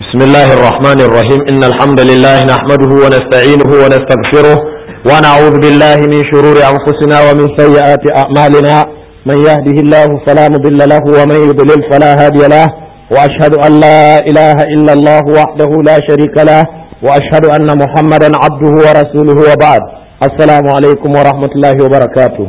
بسم الله الرحمن الرحيم إن الحمد لله نحمده ونستعينه ونستغفره ونعوذ بالله من شرور أنفسنا ومن سيئات أعمالنا من يهده الله فلا مضل له ومن يضلل فلا هادي له وأشهد أن لا إله إلا الله وحده لا شريك له وأشهد أن محمدا عبده ورسوله وبعد السلام عليكم ورحمة الله وبركاته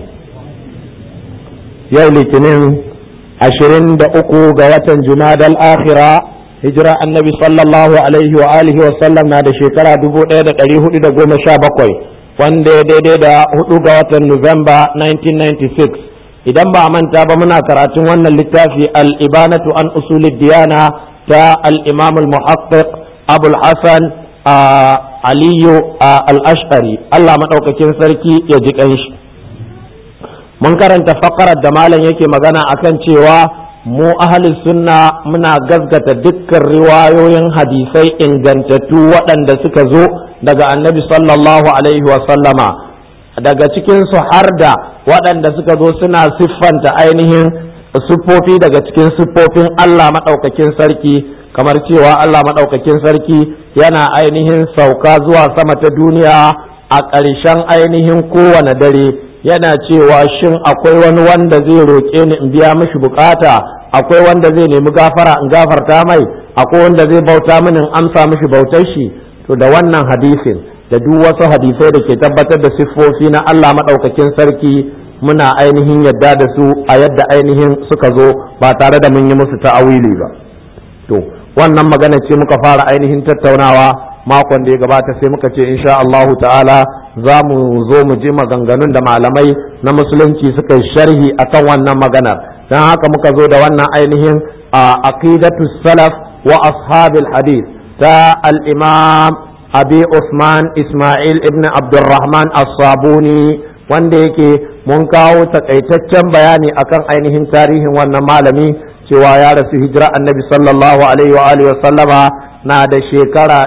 يوم الاثنين عشرين دقيقة قوة جماد الآخرة hijira annabi sallallahu alaihi wa alihi wa sallam na da shekara dubu ɗaya da ɗari hudu da goma sha bakwai wanda ya daidai da hudu ga watan Nuwamba 1996 idan ba a manta ba muna karatun wannan littafi al-ibanatu an usulid diyana ta al-imam al-muhaqqiq abul hasan aliyu al-ash'ari Allah madaukakin sarki ya ji kanshi mun karanta fakarar da malam yake magana akan cewa mu ahalin sunna muna gazgata dukkan riwayoyin hadisai ingantattu waɗanda suka zo daga annabi sallallahu alaihi sallama daga cikinsu har da waɗanda suka zo suna siffanta ainihin siffofi daga cikin siffofin Allah maɗaukakin sarki kamar cewa Allah maɗaukakin sarki yana ainihin sauka zuwa sama ta duniya a ƙarshen ainihin kowane dare yana cewa shin akwai wani wanda zai roƙe ni in biya mishi bukata akwai wanda zai nemi gafara in gafarta mai akwai wanda zai bauta mini in amsa mishi bautar shi to da wannan hadisin da duk wasu hadisai da ke tabbatar da siffofi na Allah maɗaukakin sarki muna ainihin yadda da su a yadda ainihin suka zo ba tare da mun yi musu ta'awili ba to wannan magana ce muka fara ainihin tattaunawa makon da ya gabata sai muka ce insha Allahu ta'ala za mu zo mu ji maganganun da malamai na musulunci suka yi sharhi akan wannan maganar don haka muka zo da wannan ainihin aqidatu salaf wa ashabil hadith ta al-imam abi Usman Ismail ibn Abdurrahman as-Sabuni wanda yake mun kawo takaitaccen bayani akan ainihin tarihin wannan malami cewa ya rasu hijira annabi sallallahu alaihi wa alihi wa sallama na da shekara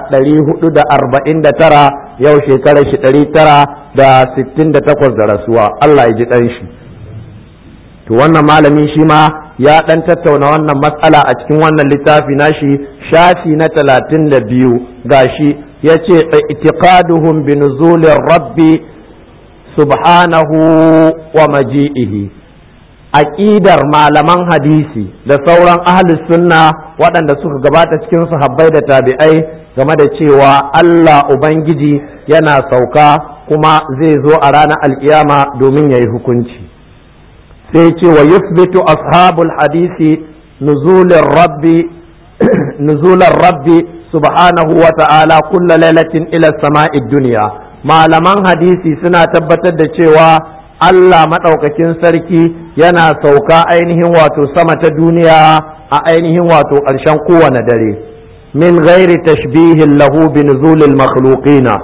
449 yau shekarar shi 968 da rasuwa Allah ya ji ɗan shi to wannan malami shi ma ya ɗan tattauna wannan matsala a cikin wannan littafi nashi shafi na 32 gashi ya ce itiqaduhum bi nuzulir rabbi subhanahu wa maji'ihi aƙidar malaman hadisi da sauran ahlus sunna waɗanda suka gabata cikin sahabbai da tabi'ai game da cewa Allah Ubangiji yana sauka kuma zai zo a ranar alkiyama domin ya yi hukunci sai ce wa yusbitu ashabul hadisi nuzulin rabbi nuzulan rabbi subhanahu wa ta'ala kulla lailatin ila sama'id duniya malaman hadisi suna tabbatar da cewa Allah maɗaukakin sarki yana sauka ainihin wato sama ta duniya a ainihin wato ƙarshen kowane dare min ghairi tashbihin lahu bi nuzulil makhluqina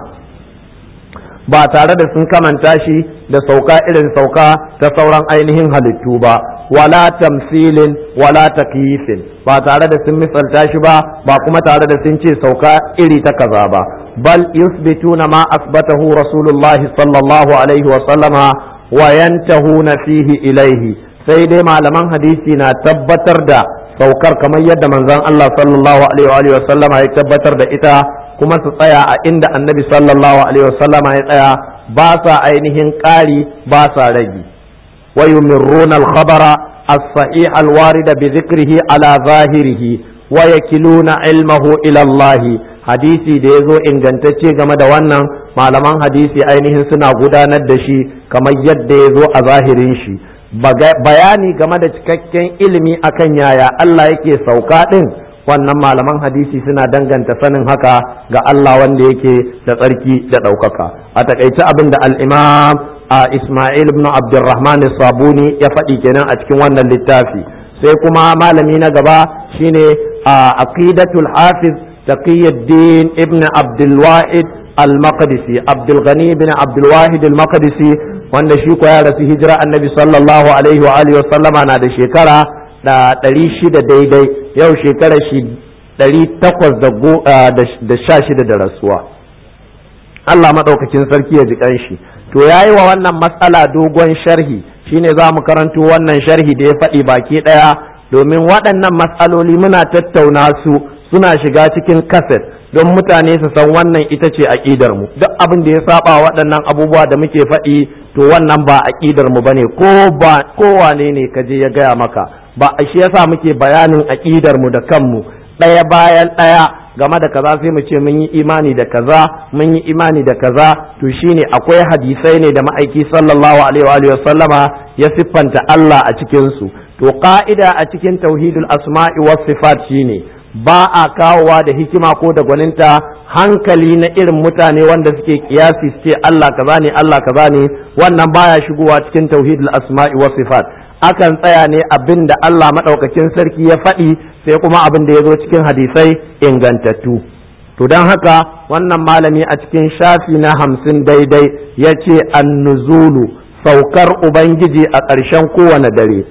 ba tare da sun kamanta shi da sauka irin sauka ta sauran ainihin halittu ba wala tamsilin wala takyifin ba tare da sun misalta shi ba ba kuma tare da sun ce sauka iri ta kaza ba bal yusbituna ma asbatahu rasulullahi sallallahu alaihi wa sallama wayantahuna fihi ilaihi sai dai malaman hadisi na tabbatar da saukar kamar yadda manzon Allah sallallahu alaihi wa sallama ya tabbatar da ita kuma su tsaya a inda annabi sallallahu alaihi wa sallama ya tsaya ba sa ainihin ƙari ba sa ragi wa yumirruna al-khabara as-sahih al-warid bi dhikrihi ala zahirihi wa yakiluna ilmahu ila Allah hadisi da yazo ingantacce game da wannan malaman hadisi ainihin suna gudanar da shi kamar yadda ya zo a zahirin shi bayani game da cikakken ilimi akan yaya Allah yake sauka ɗin wannan malaman hadisi suna danganta sanin haka ga Allah wanda yake da tsarki da ɗaukaka a takaice abin da al'imam a Ismail ibn Abdurrahman Sabuni ya faɗi kenan a cikin wannan littafi sai kuma malami na gaba shine a aqidatul hafiz taqiyuddin ibn Abdul Wahid al-Maqdisi Abdul Ghani bin Abdul Wahid al-Maqdisi wanda shi ko ya rasu hijira annabi sallallahu alaihi wa alihi wa sallama na da shekara da ɗari shida daidai yau shekara shi ɗari takwas da sha shida da rasuwa Allah maɗaukakin sarki ya ji shi to ya yi wa wannan matsala dogon sharhi shine za mu karanto wannan sharhi da ya faɗi baki ɗaya domin waɗannan matsaloli muna tattauna su suna shiga cikin kaset don mutane su san wannan ita ce aƙidar mu duk abin da ya saba waɗannan abubuwa da muke faɗi to wannan ba aƙidar mu bane ko ba kowane ne ka je ya gaya maka ba shi yasa muke bayanin aƙidar mu da kanmu ɗaya bayan ɗaya game da kaza sai mu ce mun yi imani da kaza mun yi imani da kaza to shine akwai hadisai ne da ma'aiki sallallahu alaihi wa sallama ya siffanta Allah a cikin su to ka'ida a cikin tauhidul asma'i was sifat shine ba a kawowa da hikima ko da gwaninta hankali na irin mutane wanda suke kiyasi su ce Allah kaza ne Allah kaza ne wannan baya shigowa cikin tauhidul asma'i was sifat akan tsaya ne abin da Allah madaukakin sarki ya faɗi sai kuma abin da ya zo cikin hadisai ingantattu to don haka wannan malami a cikin shafi na hamsin daidai ya ce annuzulu saukar ubangiji a ƙarshen kowane dare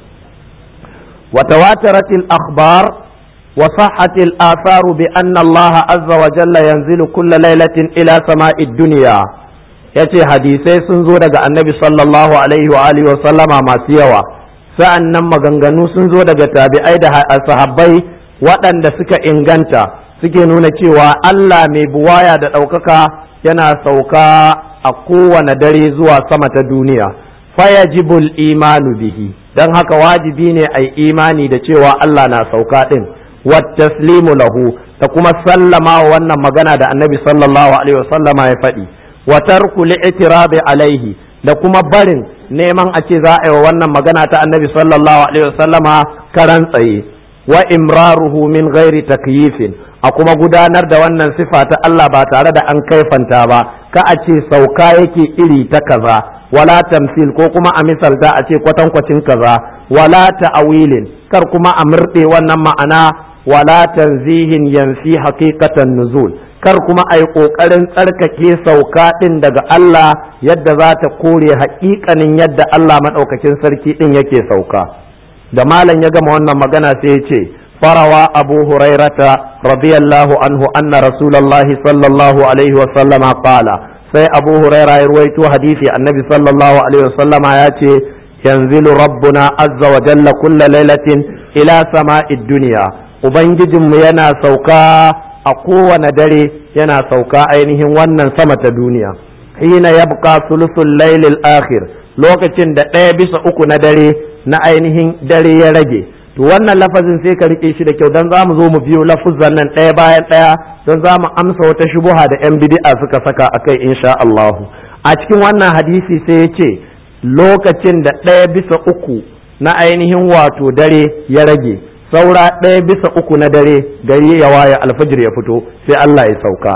watawataratil akhbar wa sahhatil atharu bi anna Allah azza wa jalla yanzilu kulla lailatin ila sama'id dunya yace hadisai sun zo daga annabi sallallahu alaihi wa alihi wa sallama masu yawa sa'an nan maganganu sun zo daga tabi'ai da sahabbai waɗanda suka inganta suke nuna cewa Allah mai buwaya da ɗaukaka yana sauka a kowane dare zuwa sama ta duniya fayajibul imanu bihi don haka wajibi ne a imani da cewa Allah na sauka ɗin wattaslimu lahu da kuma sallama wa wannan magana da annabi sallallahu alaihi wasallama ya faɗi wa tarku li'tirabi alaihi da kuma barin neman a ce za a yi wa wannan magana ta annabi sallallahu alaihi wasallama karan tsaye wa imraruhu min ghairi takyifin a kuma gudanar da wannan sifa ta Allah ba tare da an kaifanta ba ka a ce sauka yake iri ta kaza wala tamsil ko kuma a misalta a ce kwatankwacin kaza wala ta'awilin kar kuma a murɗe wannan ma'ana wala tanzihin yanfi haqiqatan nuzul kar kuma a yi ƙoƙarin tsarkake sauka ɗin daga Allah yadda za ta kore haƙiƙanin yadda Allah maɗaukakin sarki ɗin yake sauka da malam ya gama wannan magana sai ya ce farawa abu hurairata radiyallahu anhu anna rasulallahi sallallahu alaihi wa sallama qala sai abu huraira ya ruwaito hadisi annabi sallallahu alaihi wa sallama ya ce yanzilu rabbuna azza wa jalla kulla lailatin ila sama'id dunya ubangijinmu yana sauka a kowane dare yana sauka ainihin wannan sama ta duniya hina yabqa sulusul lailil akhir lokacin da ɗaya bisa uku na dare na ainihin dare ya rage to wannan lafazin sai ka rike shi da kyau dan zamu zo mu biyo lafuzan nan ɗaya bayan ɗaya don za mu amsa wata shubuha da yan bid'a suka saka akai insha Allah a cikin wannan hadisi sai ya ce lokacin da ɗaya bisa uku na ainihin wato dare ya rage saura ɗaya bisa uku na dare gari ya waye alfajir ya fito sai Allah ya sauka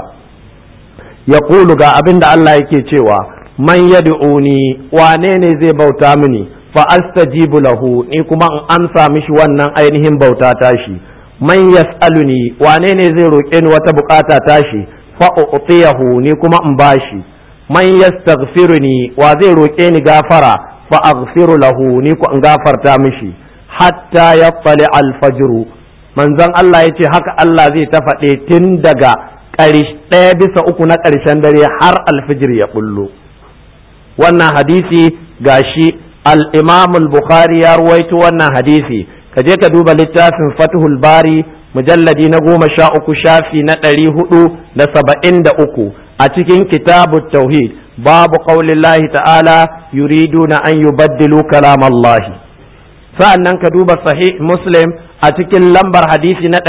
ya kulu ga abin da Allah yake cewa man yad'uni wane ne zai bauta mini fa astajibu lahu ni kuma in amsa mishi wannan ainihin bauta tashi man yas'aluni wane ne zai roƙe ni wata bukata tashi fa u'tiyahu ni kuma in bashi man yastaghfiruni wa zai roƙe ni gafara fa aghfiru lahu ni ku in gafarta mishi hatta ya fali alfajiru manzon Allah ya ce haka Allah zai ta faɗe tun daga ɗaya bisa uku na ƙarshen dare har alfijir ya bullo wannan hadisi gashi al-imam al-bukhari ya ruwaito wannan hadisi ka je ka duba littafin fathul bari mujalladi na goma sha uku shafi na ɗari hudu da saba'in da uku a cikin kitabu tauhid babu qaulillahi ta'ala yuriduna an yubaddilu kalamallahi sa'an nan ka duba sahih muslim a cikin lambar hadisi na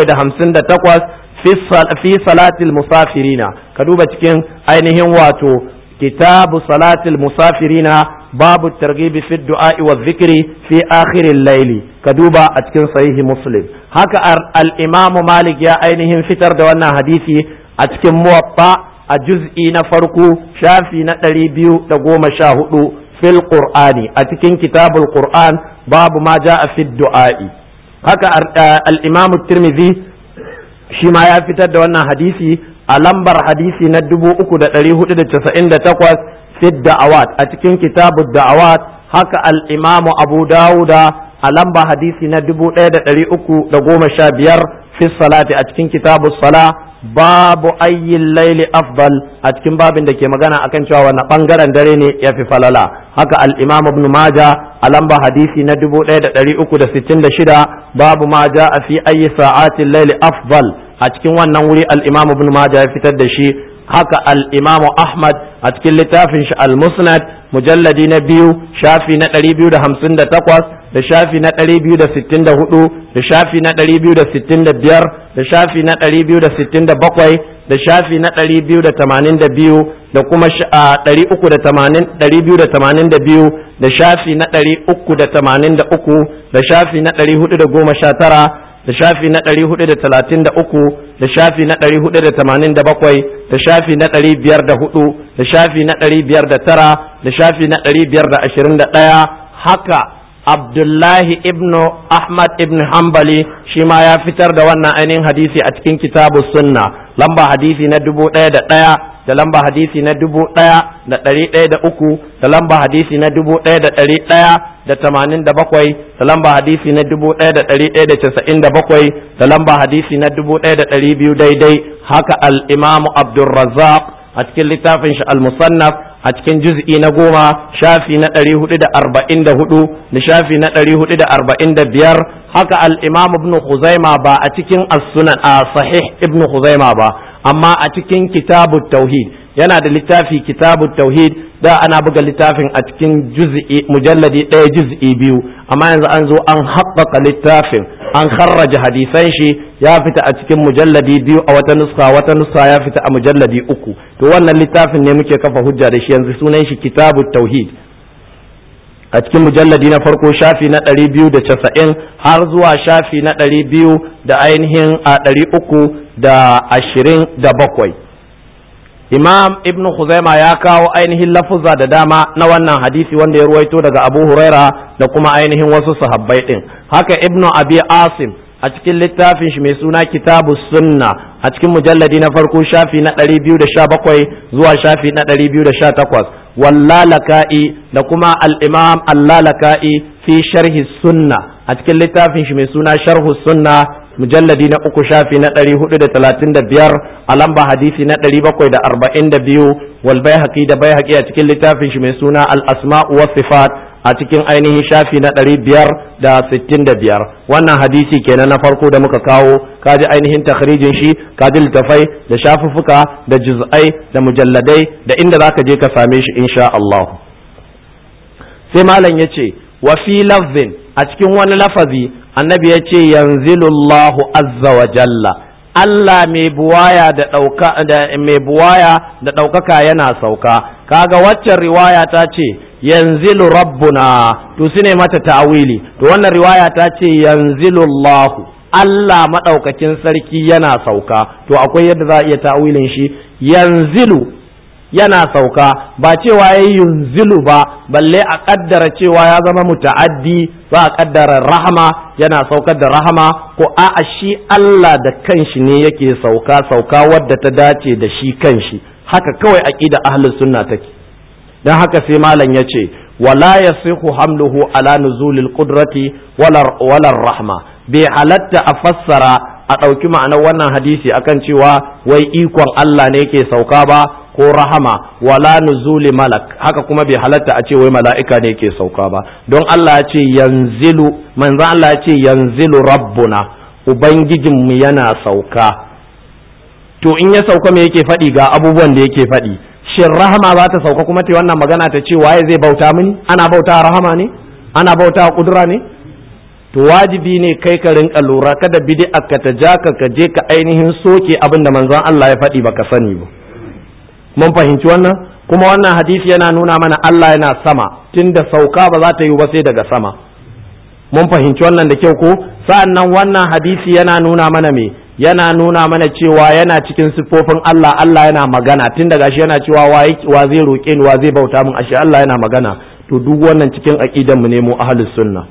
758 fi salatil musafirina ka duba cikin ainihin wato kitabu salatil musafirina babu targibi fi du'a'i wa zikri fi akhirin laili ka duba a cikin sahihi muslim haka al-imamu malik ya ainihin fitar da wannan hadisi a cikin muwatta a juz'i na farko shafi na ɗari biyu da goma sha hudu fil qur'ani a cikin kitabul qur'an babu ma ja'a fi du'a'i haka al-imam tirmidhi shi ma ya fitar da wannan hadisi a lambar hadisi na dubu uku da ɗari hudu da casa'in da takwas fi da'awat a cikin kitabud da'awat haka al-imam abu dawuda a lamba hadisi na dubu ɗaya da ɗari uku da goma sha biyar fi salati a cikin kitabus sala babu ayyin laili afdal a cikin babin da ke magana akan cewa wani bangaren dare ne ya fi falala haka al-imam ibn maja a lamba hadisi na 1366 babu ma a fi ayi sa'atin layli afdal a cikin wannan wuri al-imam ibn maja ya fitar da shi haka al-imam ahmad a cikin littafin shi al-musnad mujalladi na biyu shafi na 258 da shafi na 264 da shafi na 265 da shafi na 267 da shafi na 282 da kuma 282 da shafi na 383 da shafi na 419 da shafi na 433 da shafi na 487 da shafi na 504 da shafi na 509 da shafi na 521 haka Abdullahi ibn Ahmad ibn Hanbali shi ma ya fitar da wannan ainihin hadisi a cikin kitabu sunna lamba hadisi na dubu ɗaya da ɗaya da lamba hadisi na dubu ɗaya da ɗari ɗaya da uku da lamba hadisi na dubu ɗaya da ɗari ɗaya da tamanin da bakwai da lamba hadisi na dubu ɗaya da ɗari ɗaya da casa'in da bakwai da lamba hadisi na dubu ɗaya da ɗari biyu daidai haka al-imamu Abdulrazzaq a cikin littafin shi al-musannaf a cikin juz'i na goma shafi na ɗari hudu da arba'in da hudu da shafi na ɗari hudu da arba'in da biyar haka al-imam ibn Khuzaima ba a cikin as-sunan a sahih ibn Khuzaima ba amma a cikin kitabu tauhid yana da littafi kitabu tauhid da ana buga littafin a cikin juz'i mujalladi ɗaya juz'i biyu amma yanzu an zo an haɓaka littafin an kharraja hadisan shi ya fita a cikin mujalladi biyu a wata nuska wata nuska ya fita a mujalladi uku to wannan littafin ne muke kafa hujja da shi yanzu sunan shi kitabu tauhid a cikin mujalladi na farko shafi na ɗari biyu da casa'in har zuwa shafi na ɗari biyu da ainihin a ɗari uku da ashirin da bakwai imam ibn Khuzaima ya kawo ainihin lafuzza da dama na wannan hadisi wanda ya ruwaito daga abu huraira da kuma ainihin wasu sahabbai ɗin haka ibn abi asim a cikin littafin shi mai suna kitabu sunna a cikin mujalladi na farko shafi na 217 zuwa shafi na 218 wallalaka'i da kuma al-imam allalaka'i fi sharhi sunna a cikin littafin shi mai suna sharhu sunna mujalladi na uku shafi na 435 a lamba hadisi na 742 wal baihaqi da baihaqi a cikin littafin shi mai suna al-asma'u was sifat a cikin ainihin shafi na ɗari biyar da sittin da biyar wannan hadisi kenan na farko da muka kawo kaji ainihin takhrijin shi kaji littafai da shafuffuka da juz'ai da mujalladai da inda zaka je ka same shi insha Allah sai malam yace wa fi lafzin a cikin wani lafazi annabi yace yanzilullahu azza wa jalla Allah mai buwaya da ɗauka da mai buwaya da ɗaukaka yana sauka kaga waccan riwaya ta ce yanzilu rabbuna to su ne mata ta'awili to wannan riwaya ta ce yanzilu Allahu Allah maɗaukakin sarki yana sauka to akwai yadda za a iya ta'awilin shi yanzilu yana sauka ba cewa ya yunzilu ba balle a kaddara cewa ya zama muta'addi ba a kaddara rahama yana saukar da rahama ko a'a shi Allah da kanshi ne yake sauka sauka wadda ta dace da shi kanshi haka kawai aqida ahlus sunna take dan haka sai malam ya ce wala yasihu hamluhu ala nuzulil qudrati wala rahma bai halatta a fassara a ɗauki ma'anar wannan hadisi akan cewa wai ikon Allah ne yake sauka ba ko rahama wala nuzuli malak haka kuma bai halatta a ce wai mala'ika ne yake sauka ba don Allah ya ce yanzilu manzo Allah ya ce yanzilu rabbuna ubangijinmu yana sauka to in ya sauka me yake faɗi ga abubuwan da yake faɗi shin rahama za ta sauka kuma ta wannan magana ta ce waye zai bauta mini ana bauta rahama ne ana bauta kudura ne to wajibi ne kai ka rinka lura kada bid'a ka ta ja ka ka je ka ainihin soke abin da manzon Allah ya faɗi baka sani ba mun fahimci wannan kuma wannan hadisi yana nuna mana Allah yana sama tunda sauka ba za ta yi ba sai daga sama mun fahimci wannan da kyau ko sa'annan wannan hadisi yana nuna mana me yana nuna mana cewa yana cikin siffofin Allah Allah yana magana tun daga shi yana cewa wa zai roƙe ni wa zai bauta min ashe Allah yana magana to duk wannan cikin aqidan mu ne mu ahlus sunna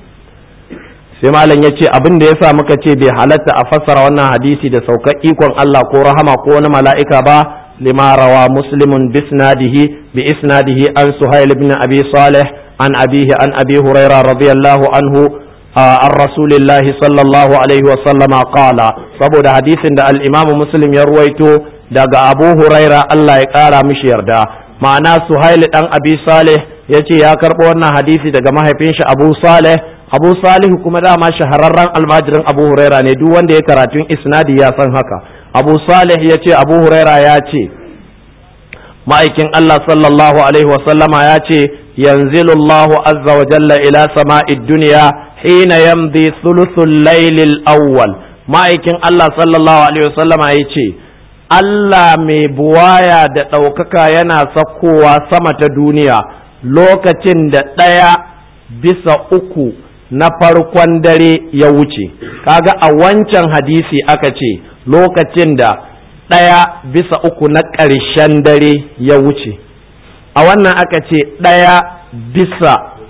sai malam ya ce abin da yasa muka ce bai halatta a fassara wannan hadisi da saukar ikon Allah ko rahama ko wani mala'ika ba lima rawa muslimun bisnadihi bi isnadihi an suhail ibn abi salih an abihi an abi hurairah radiyallahu anhu عن رسول الله صلى الله عليه وسلم قال saboda hadisin da al-Imam Muslim ya ruwaito daga Abu Huraira Allah ya kara mishi yarda ma'ana Suhail dan Abi Salih yace ya karbo wannan hadisi daga mahaifin shi Abu Saleh Abu Salih kuma dama shahararren almajirin Abu Huraira ne duk wanda ya karatun isnadi ya san haka Abu Saleh yace Abu Huraira ya ce ma'aikin Allah sallallahu alaihi wa sallama ya ce yanzilu Allah azza wa jalla ila sama'id dunya hina yamdi thuluthul laylil awwal ma'aikin Allah sallallahu alaihi wa sallama ya ce Allah mai buwaya da ɗaukaka yana sakkowa sama ta duniya lokacin da ɗaya bisa uku na farkon dare ya wuce kaga a wancan hadisi aka ce lokacin da ɗaya bisa uku na ƙarshen dare ya wuce a wannan aka ce ɗaya bisa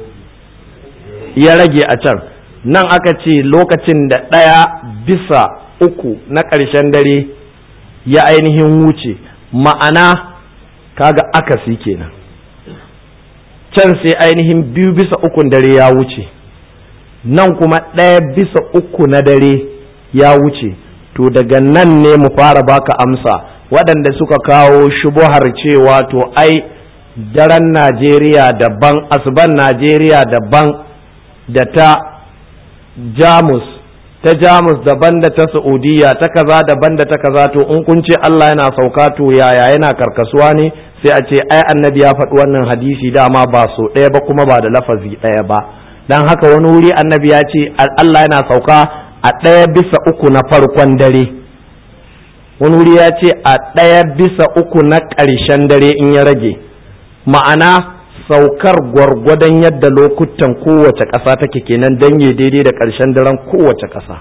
ya rage a can nan aka ce lokacin da ɗaya bisa uku na ƙarshen dare ya ainihin wuce ma'ana kaga akasi kenan can sai ainihin biyu bisa ukun dare ya wuce nan kuma ɗaya bisa uku na dare ya wuce to daga nan ne mu fara baka amsa waɗanda suka kawo shubuhar cewa to ai daren najeriya daban asuban najeriya daban da ta jamus ta jamus daban da ta saudiya ta kaza daban da ta kaza to in kun ce allah yana sauka to yaya yana karkasuwa ne sai a ce ai annabi ya faɗi wannan hadisi dama ba so ɗaya ba kuma ba da lafazi ɗaya ba don haka wani wuri annabi ya ce allah yana sauka a ɗaya bisa uku na farkon dare wani wuri ya ce a ɗaya bisa uku na ƙarshen dare in ya rage ma'ana saukar gwargwadon yadda lokutan kowace ƙasa take kenan don ya daidai da ƙarshen daren kowace ƙasa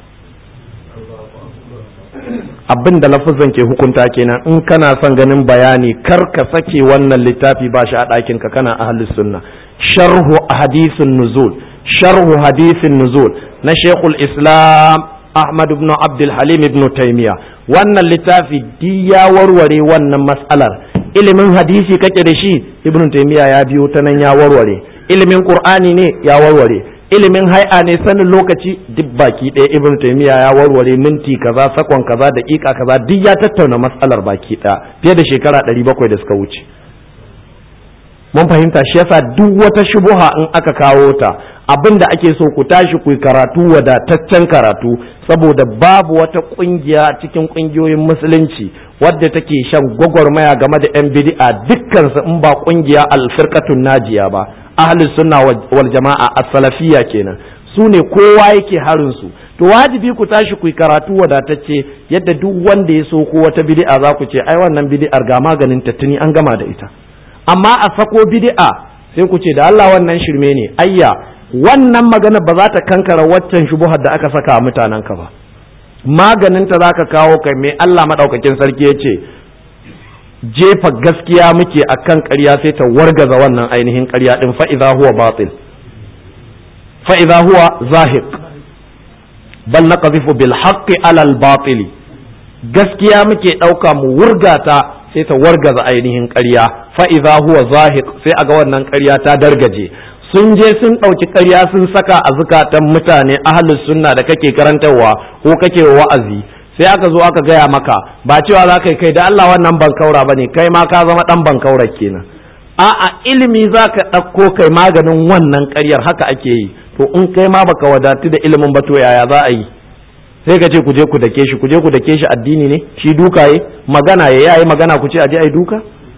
abin da lafazan ke hukunta kenan in kana son ganin bayani kar ka sake wannan littafi ba shi a ɗakinka kana ahlus sunna sharhu hadisin nuzul sharhu hadisin nuzul na shekul islam ahmad ibn abdul halim ibn taimiya wannan littafi di ya warware wannan matsalar ilimin hadisi kake da shi ibn taimiya ya biyo ta nan ya warware ilimin qur'ani ne ya warware ilimin hai'a ne sanin lokaci duk baki ɗaya ibn taimiya ya warware minti kaza sakon kaza daƙiƙa kaza duk ya tattauna matsalar baki ɗaya fiye da shekara ɗari bakwai da suka wuce mun fahimta shi yasa duk wata shubuha in aka kawo ta abin da ake so ku tashi ku karatu wadataccen karatu saboda babu wata kungiya cikin kungiyoyin musulunci wadda take shan gwagwarmaya game da yan bid'a dukkan su in ba kungiya alfirqatun najiya ba ahlus sunna wal jama'a as-salafiyya kenan su ne kowa yake harin su to wajibi ku tashi ku karatu wadatacce yadda duk wanda ya so ko wata bid'a za ku ce ai wannan bid'ar ga maganin ta tuni an gama da ita amma a sako bid'a sai ku ce da Allah wannan shirme ne ayya wannan magana ba za ta kankara waccan shubuhar da aka saka a mutanen ka ba maganin ta zaka kawo kai mai Allah madaukakin sarki yace jefa gaskiya muke akan ƙarya sai ta wargaza wannan ainihin ƙarya din fa idza huwa batil fa idza huwa zahiq bal naqdhifu bil haqqi ala al batil gaskiya muke dauka mu wurgata sai ta wargaza ainihin ƙarya fa idza huwa zahiq sai aga wannan ƙarya ta dargaje sun je sun ɗauki ƙarya sun saka a zukatan mutane ahlus sunna da kake karantarwa ko kake wa'azi sai aka zo aka gaya maka ba cewa za ka kai da Allah wannan bankaura ba ne kai ma ka zama ɗan bankaura kenan a'a ilimi za ka ɗauko kai maganin wannan ƙaryar haka ake yi to in kai ma baka wadatu da ilimin ba to yaya za a yi sai ka ce ku je ku dake shi ku je ku dake shi addini ne shi duka yi magana ya yayi magana ku ce a je ai duka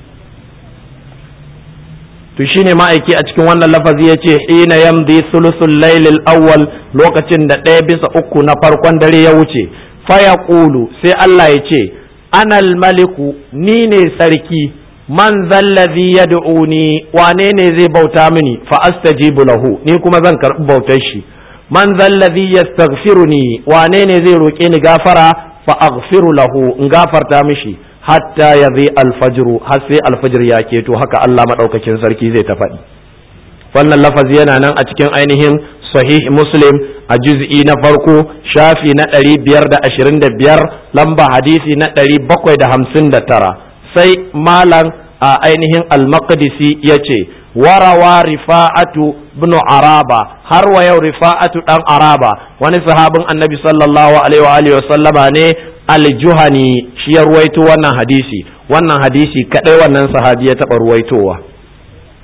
to shine ma'aiki a cikin wannan lafazi ya ce hina yamdi sulusul lailil awwal lokacin da ɗaya bisa uku na farkon dare ya wuce faya ƙulu sai Allah ya ce anal maliku ni ne sarki man zallazi yad'uni wane ne zai bauta mini fa astajibu lahu ni kuma zan karɓi bautar shi man zallazi yastaghfiruni wane ne zai roƙe ni gafara fa aghfiru lahu in gafarta mishi hatta ya zai alfajiru har sai alfajir ya keto haka Allah maɗaukakin sarki zai ta faɗi wannan lafazi yana nan a cikin ainihin sahih muslim a juz'i na farko shafi na ɗari biyar da ashirin da biyar lamba hadisi na ɗari bakwai da hamsin da tara sai malam a ainihin al-maqdisi ya ce warawa rifa'atu bin araba har wa yau rifa'atu dan araba wani sahabin annabi sallallahu alaihi wa sallama ne aljuhani shi ya ruwaito wannan hadisi wannan hadisi kadai wannan sahabi ya taɓa ruwaitowa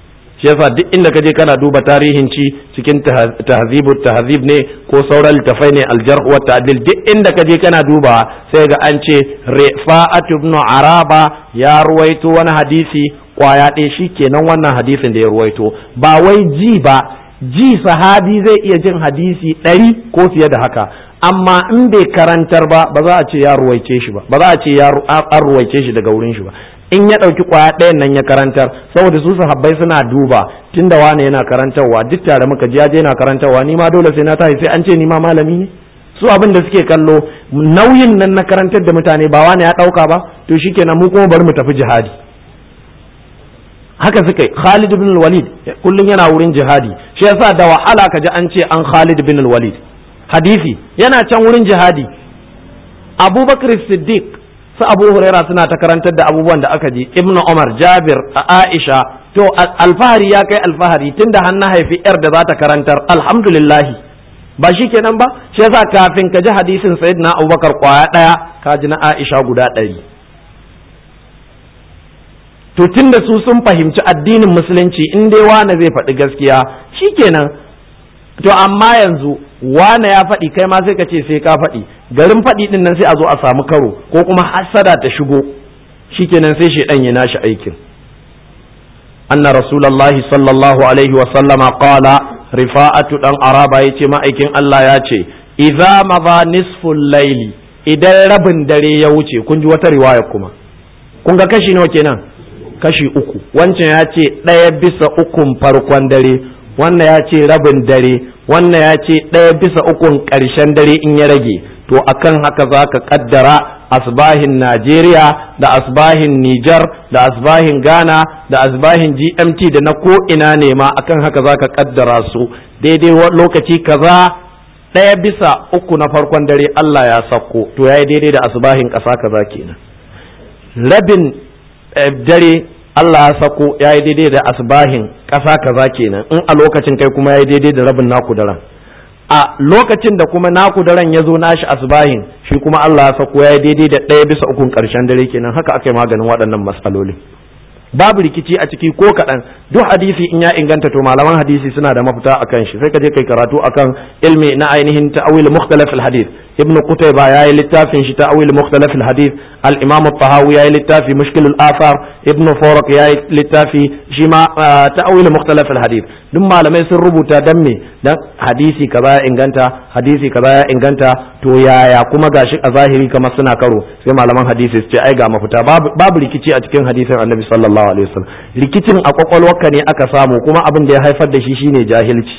shi yasa duk inda ka je kana duba tarihin ci cikin tahzibu tahzib ne ko sauran littafai ne aljarh wa ta'dil duk inda ka je kana duba sai ga an ce rifa'at ibn araba ya ruwaito wani hadisi kwaya ɗaya shi kenan wannan hadisin da ya ruwaito ba wai ji ba ji sahabi zai iya jin hadisi ɗari ko fiye da haka amma in bai karantar ba ba za a ce ya ruwaice shi ba ba za a ce ya an ruwaice shi daga wurin shi ba in ya ɗauki kwaya ɗayan nan ya karantar saboda su sahabbai suna duba tunda wane yana karantarwa duk tare muka ji je yana karantarwa ni ma dole sai na tashi sai an ce ni ma malami ne su abin da suke kallo nauyin nan na karantar da mutane ba wane ya ɗauka ba to shikenan mu kuma bari mu tafi jihadi haka suka yi Khalid bin Walid kullum yana wurin jihadi shi yasa da wahala kaji an ce an Khalid bin Walid hadisi yana can wurin jihadi Abubakar Siddiq su Abu Huraira suna ta karantar da abubuwan da aka ji Ibn Umar Jabir Aisha to alfahari ya kai alfahari tunda har na haifi yar da za ta karantar alhamdulillah ba shi kenan ba shi yasa kafin ka ji hadisin Sayyidina Abubakar kwaya daya ka ji na Aisha guda ɗari to tunda su sun fahimci addinin musulunci in dai wane zai faɗi gaskiya shikenan to amma yanzu wane ya faɗi kai ma sai ka ce sai ka faɗi garin faɗi din nan sai a zo a samu karo ko kuma hasada ta shigo shikenan sai shaidan ya nashi aikin anna rasulullahi sallallahu alaihi wa sallama qala rifa'atu dan araba yace ma'aikin Allah ya ce idza madha nisful layli idan rabin dare ya wuce kun ji wata riwaya kuma kun ga kashi nawa kenan kashi uku wancan ya ce ɗaya bisa ukun farkon dare wannan ya ce rabin dare wannan ya ce ɗaya bisa ukun ƙarshen dare in ya rage to akan haka za ka ƙaddara asbahin najeriya da asbahin nijar da asbahin ghana da asbahin gmt da na ko ina ne ma akan haka za ka ƙaddara su daidai lokaci kaza ɗaya bisa uku na farkon dare allah ya sauko to ya yi daidai da asbahin ƙasa kaza kenan rabin dare Allah ya sako ya yi daidai da asbahin ƙasa kaza kenan in a lokacin kai kuma ya yi daidai da rabin naku daren a lokacin da kuma naku daren ya zo nashi asbahin shi kuma Allah ya sako ya yi daidai da ɗaya bisa ukun ƙarshen dare kenan haka aka yi maganin waɗannan matsaloli babu rikici a ciki ko kaɗan duk hadisi in ya inganta to malaman hadisi suna da mafita akan shi sai ka je kai karatu akan ilmi na ainihin ta'awil mukhtalaf al-hadith ibnu qutayba yayi littafin shi ta'awil mukhtalaf al-hadith al-imam at-tahawi yayi littafi mushkil al-athar ibnu farq yayi littafi shi ma ta'awil mukhtalaf al-hadith duk malamai sun rubuta dan me dan hadisi kaza ya inganta hadisi kaza ya inganta to yaya kuma gashi a zahiri kamar suna karo sai malaman hadisi su ce ai ga mafita babu rikici a cikin hadisin annabi sallallahu alaihi wasallam rikicin a kwakwalwarka ne aka samu kuma abin da ya haifar da shi shine jahilci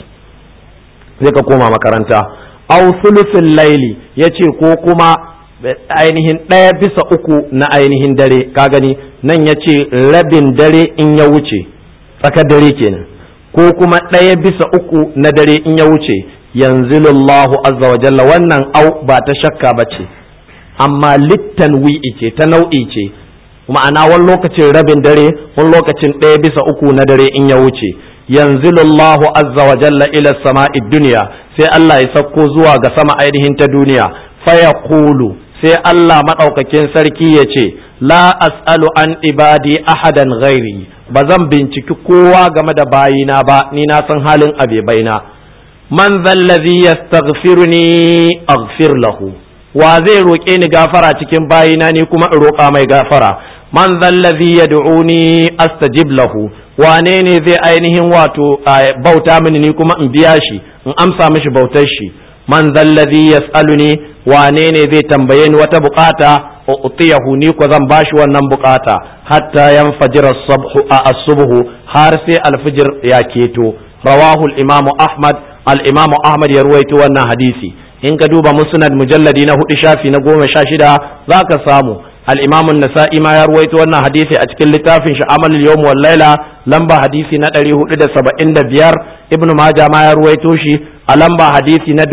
sai ka koma makaranta aw sulusul laili yace ko kuma ainihin ɗaya bisa uku na ainihin dare ka gani nan yace rabin dare in ya wuce tsakar dare kenan ko kuma ɗaya bisa uku na dare in ya wuce yanzilullahu azza wa jalla wannan au ba ta shakka ba ce amma littan wi'i ce ta nau'i ce ma'ana wani lokacin rabin dare wani lokacin ɗaya bisa uku na dare in ya wuce yanzilullahu azza wa jalla ila sama'i duniya sai Allah ya sauko zuwa ga sama ainihin ta duniya faya kulu sai Allah maɗaukakin sarki ya ce la as'alu an ibadi ahadan ghairi ba zan binciki kowa game da bayina ba ni na san halin abe baina man zallazi yastaghfiruni aghfir lahu wa zai roƙe ni gafara cikin bayina ni kuma in roƙa mai gafara man zallazi yad'uni astajib lahu wane ne zai ainihin wato bauta mini ni kuma in biya shi in amsa mishi bautar shi man zallazi yas'aluni wane ne zai tambaye ni wata bukata utiyahu ni ko zan bashi wannan bukata hatta yanfajira as-subhu har sai alfijir ya keto rawahu al-imamu ahmad al-imamu ahmad ya ruwaito wannan hadisi in ka duba musnad mujalladi na hudu shafi na goma sha shida zaka samu al-imamu nasa'i ma ya ruwaito wannan hadisi a cikin littafin shi amal yawm wal laila lamba hadisi na 475 ibnu majah ma ya ruwaito shi a lamba hadisi na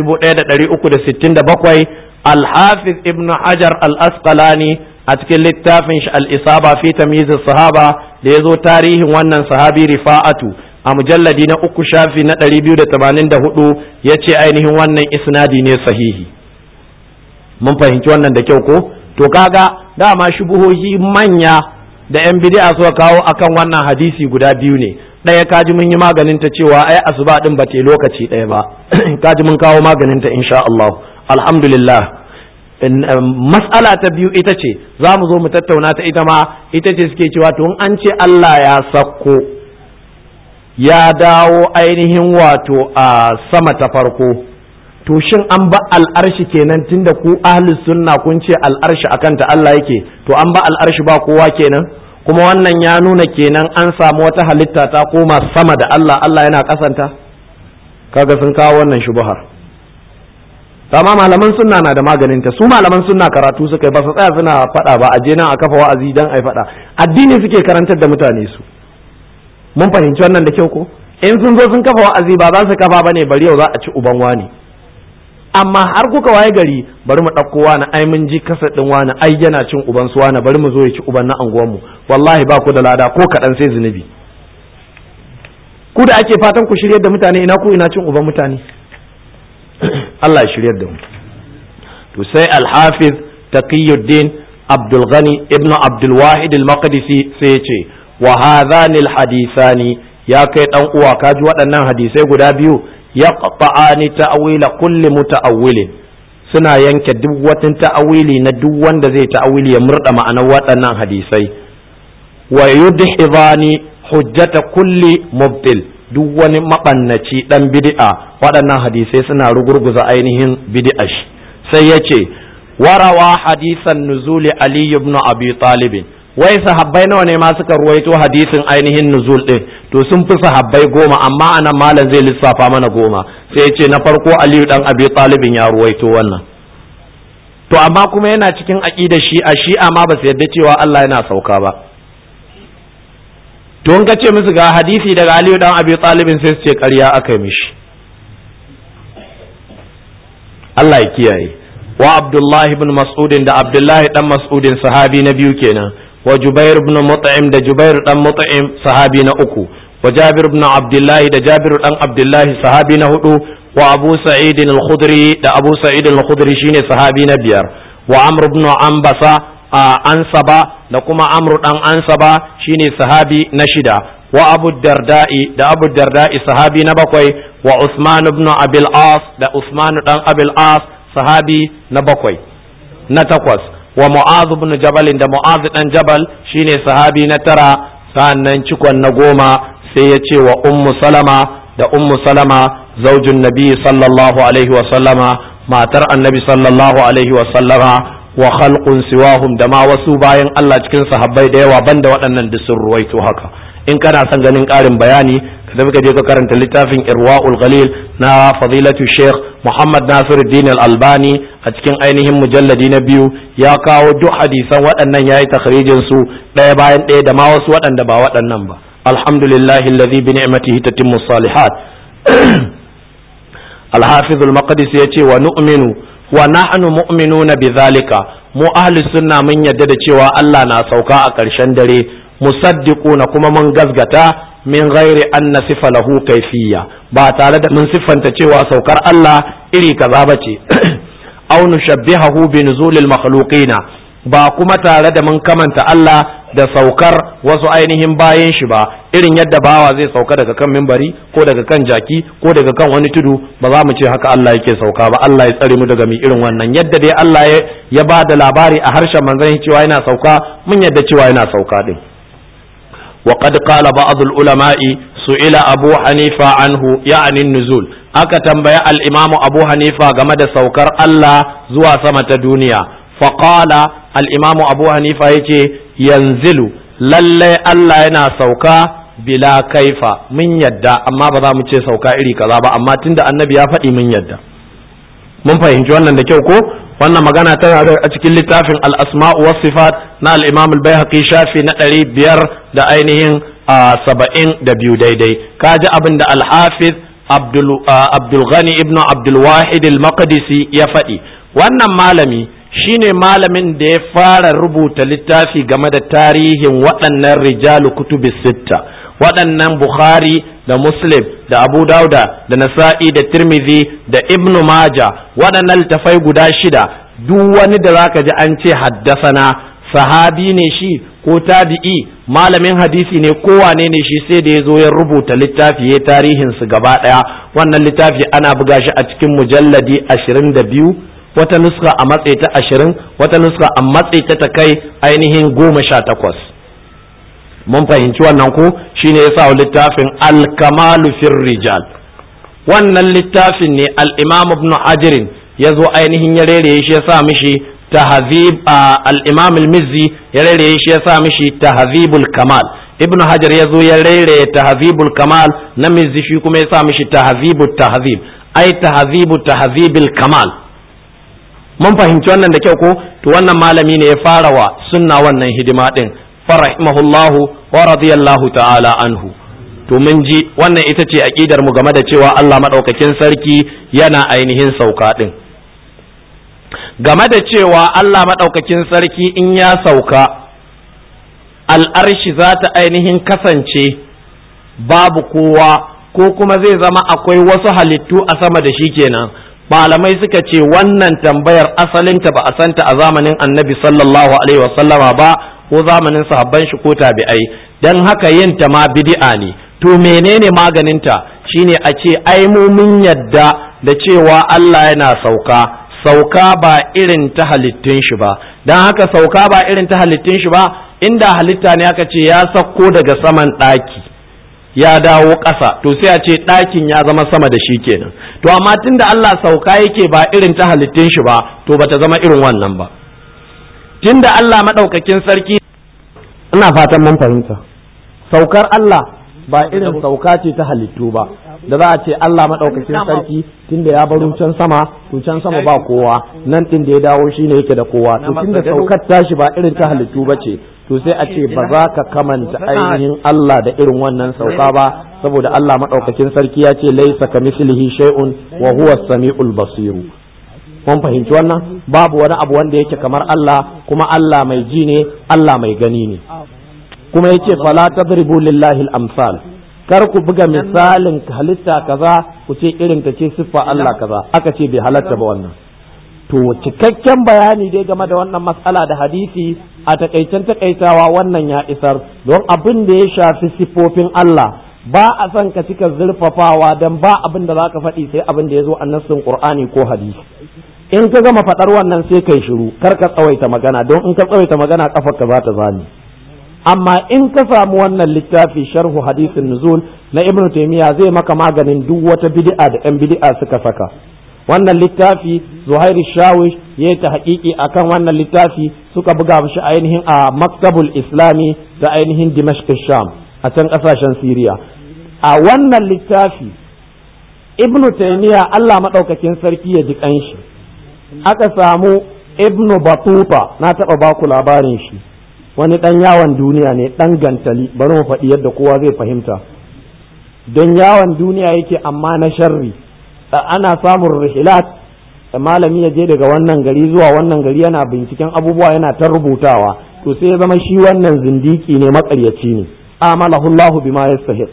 1367 الحافظ ابن حجر الأسقلاني أتكل littafin shi الإصابة في تمييز الصحابة ليزو تاريخ wannan sahabi rifa'atu a mujalladi na uku shafi na 284 ya ce ainihin wannan isnadi ne sahihi mun fahimci wannan da kyau ko to kaga dama shubuhohi manya da 'yan bid'a suka kawo akan wannan hadisi guda biyu ne ɗaya kaji mun yi maganin ta cewa ai asuba din ba te lokaci ɗaya ba kaji mun kawo maganin ta insha Allah alhamdulillah mas'ala ta biyu ita ce za mu zo mu tattauna ta ita ma ita ce suke cewa to in an ce Allah ya sakko ya dawo ainihin wato a sama ta farko to shin an ba al'arshi kenan tunda ku ahli sunna kun ce al'arshi akan ta Allah yake to an ba al'arshi ba kowa kenan kuma wannan ya nuna kenan an samu wata halitta ta koma sama da Allah Allah yana kasanta kaga sun kawo wannan shubuhar amma malaman sunna na da maganin ta su malaman sunna karatu suka yi ba su tsaya suna faɗa ba a je nan a kafa wa'azi dan ai faɗa addini suke karantar da mutane su mun fahimci wannan da kyau ko in sun zo sun kafa wa'azi ba za su kafa bane bari yau za a ci uban wani amma har kuka waye gari bari mu ɗauko wani ai mun ji kasa ɗin wani ai yana cin uban su wani bari mu zo ya ci uban na anguwanmu wallahi ba ku da lada ko kaɗan sai zunubi ku da ake fatan ku shiryar da mutane ina ku ina cin uban mutane Allah ya shiryar da mu to sai al-hafiz taqiyuddin abdul ghani ibnu abdul wahid al-maqdisi sai ya ce wa hadhani al-hadithani ya kai dan uwa kaji waɗannan hadisai guda biyu yaqta'ani ta'wila kulli muta'awwilin suna yanke duk wata ta'awili na duk wanda zai ta'awili ya murda ma'anar waɗannan hadisai wa yudhibani hujjata kulli mubtil duk wani mabannaci dan bid'a waɗannan hadisai suna rugurguza ainihin bid'a shi sai yace warawa hadisan nuzuli ali ibn abi talib wai sahabbai nawa ne ma suka ruwaito hadisin ainihin nuzul din to sun fi sahabbai goma amma anan malam zai lissafa mana goma sai ya ce na farko aliyu dan abi talibin ya ruwaito wannan to amma kuma yana cikin aqida shi'a shi'a ma ba su yarda cewa Allah yana sauka ba to in ka ce musu ga hadisi daga aliyu dan abi talibin sai su ce ƙarya aka mishi Allah ya kiyaye wa abdullahi ibn mas'udin da abdullahi dan mas'udin sahabi na biyu kenan wa Jubair ibn Mut'im da Jubair dan Mut'im sahabi na uku wa Jabir ibn Abdullah da Jabir dan Abdullah sahabi na hudu wa Abu Sa'id al-Khudri da Abu Sa'id al-Khudri shine sahabi na biyar wa Amr ibn Ambasa Ansaba da kuma Amr dan Ansaba shine sahabi na shida wa Abu Darda'i da Abu Darda'i sahabi na bakwai wa Usman ibn Abil As da Usman dan Abil As sahabi na bakwai na takwas wa mu'az ibn jabal da mu'az dan jabal shine sahabi na tara sannan cikon na goma sai ya ce wa ummu salama da ummu salama zaujin nabi sallallahu alaihi wa sallama matar annabi sallallahu alaihi wa sallama wa khalqun siwahum da ma wasu bayan Allah cikin sahabbai da yawa banda waɗannan da sun ruwaito haka in kana son ganin ƙarin bayani ka tafi ka je ka karanta littafin irwaul ghalil na fadilatu sheikh muhammad nasiruddin al-albani a cikin ainihin mujalladi na biyu ya kawo duk hadisan waɗannan yayi takhrijin su ɗaya bayan ɗaya da ma wasu waɗanda ba waɗannan ba alhamdulillahi alladhi bi ni'matihi tatimmu salihat al-hafiz al-maqdisi yace wa nu'minu wa nahnu mu'minuna bidhalika mu ahli sunna mun yadda da cewa Allah na sauka a ƙarshen dare musaddiquna kuma mun gazgata min ghairi an nasifa lahu kayfiyya ba tare da mun siffanta cewa saukar Allah iri kaza bace aw nushabbihahu bi nuzulil makhluqina ba kuma tare da mun kamanta Allah da saukar wasu ainihin bayan shi ba irin yadda bawa zai sauka daga kan mimbari ko daga kan jaki ko daga kan wani tudu ba za mu ce haka Allah yake sauka ba Allah ya tsare mu daga mi irin wannan yadda dai Allah ya ba da labari a harshen manzon cewa yana sauka mun yadda cewa yana sauka din وقد قال بعض العلماء سئل أبو حنيفة عنه يعني النزول aka tambaya al'imamu abu hanifa game da saukar Allah zuwa sama ta duniya faƙala al'imamu abu hanifa ya ce yanzilu lallai Allah yana sauka bila kaifa mun yadda amma ba za mu ce sauka iri kaza ba amma tunda annabi ya faɗi mun yadda mun fahimci wannan da kyau ko wannan magana tana da a cikin littafin al-asma'u was sifat na al-imam al-baihaqi shafi na ɗari biyar da ainihin saba'in da biyu daidai kaji abin da al-hafiz abdul ghani ibn abdul wahid al-maqdisi ya faɗi wannan malami shine malamin da ya fara rubuta littafi game da tarihin waɗannan rijalu kutubi sitta waɗannan bukhari da muslim da abu dauda da nasa'i da tirmidhi da ibnu maja waɗannan littafai guda shida duk wani da zaka ji an ce haddasana sahabi ne shi ko tabi'i malamin hadisi ne kowane ne shi sai da ya zo ya rubuta littafi ya tarihin su gaba daya wannan littafi ana buga shi a cikin mujalladi ashirin da biyu wata nuska a matse ta ashirin wata nuska a matse ta ta kai ainihin goma sha takwas mun fahimci wannan ko shine ya sa littafin al-kamalu fir rijal wannan littafin ne al-imam ibn ajrin ya zo ainihin ya rere shi ya sa mishi tahzib al-imam al-mizzi ya rere shi ya sa mishi tahzibul kamal ibn hajar ya zo ya rere tahzibul kamal na mizzi shi kuma ya sa mishi tahzibut tahzib ai tahzibu tahzibil kamal mun fahimci wannan da kyau ko to wannan malami ne ya fara wa sunna wannan hidima din farahimahullahu wa radiyallahu ta'ala anhu to mun ji wannan ita ce aqidar mu game da cewa Allah madaukakin sarki yana ainihin sauka din game da cewa Allah madaukakin sarki in ya sauka al'arshi za ta ainihin kasance babu kowa ko kuma zai zama akwai wasu halittu a sama da shi kenan malamai suka ce wannan tambayar asalinta ba a santa a zamanin annabi sallallahu alaihi wasallama ba ko zamanin sahabban shi ko tabi'ai dan haka yin ta ma bid'a ne to menene maganinta shine a ce ai mu mun yadda da cewa Allah yana sauka sauka ba irin ta halittun shi ba dan haka sauka ba irin ta halittun shi ba inda halitta ne aka ce ya sauko daga saman ɗaki ya dawo ƙasa to sai a ce ɗakin ya zama sama da shi kenan to amma tunda Allah sauka yake ba irin ta halittun shi ba to bata zama irin wannan ba tunda Allah maɗaukakin sarki ina fatan mun fahimta saukar Allah ba irin sauka ce ta halittu ba da za a ce Allah maɗaukakin sarki tunda ya baro can sama to can sama ba kowa nan ɗin da ya dawo shine yake da kowa to tunda saukar tashi ba irin ta halittu ba ce to sai a ce ba za ka kamanta ainihin Allah da irin wannan sauka ba saboda Allah maɗaukakin sarki ya ce laisa ka mislihi shay'un wa huwa samiul basiru mun fahimci wannan babu wani abu wanda yake kamar Allah kuma Allah mai ji ne Allah mai gani ne kuma yace fala tadribu lillahi al-amsal kar ku buga misalin halitta kaza ku ce irin ta ce siffa Allah kaza aka ce bai halatta ba wannan to cikakken bayani dai game da wannan matsala da hadisi a takaicen takaitawa wannan ya isar don abin da ya shafi siffofin Allah ba a son ka cika zurfafawa don ba abin da za ka faɗi sai abin da ya zo a nassin Qur'ani ko hadisi in ka gama faɗar wannan sai kai shiru kar ka tsawaita magana don in ka tsawaita magana kafar ka za ta zani amma in ka samu wannan littafi sharhu hadisin nuzul na ibnu taymiya zai maka maganin duk wata bid'a da yan bid'a suka saka wannan littafi zuhairi shawish ya yi ta haƙiƙi a kan wannan littafi suka buga shi ainihin a maktabul islami da ainihin dimashq sham a can ƙasashen siriya a wannan littafi ibnu taymiya allah maɗaukakin sarki ya ji ƙanshi aka samu ibnu batuta na taɓa baku labarin shi wani ɗan yawon duniya ne ɗan gantali bari mu faɗi yadda kowa zai fahimta don yawon duniya yake amma na sharri ana samun rihilat malami ya je daga wannan gari zuwa wannan gari yana binciken abubuwa yana ta rubutawa to sai ya zama shi wannan zindiki ne makaryaci ne amalahullahu bima yastahiq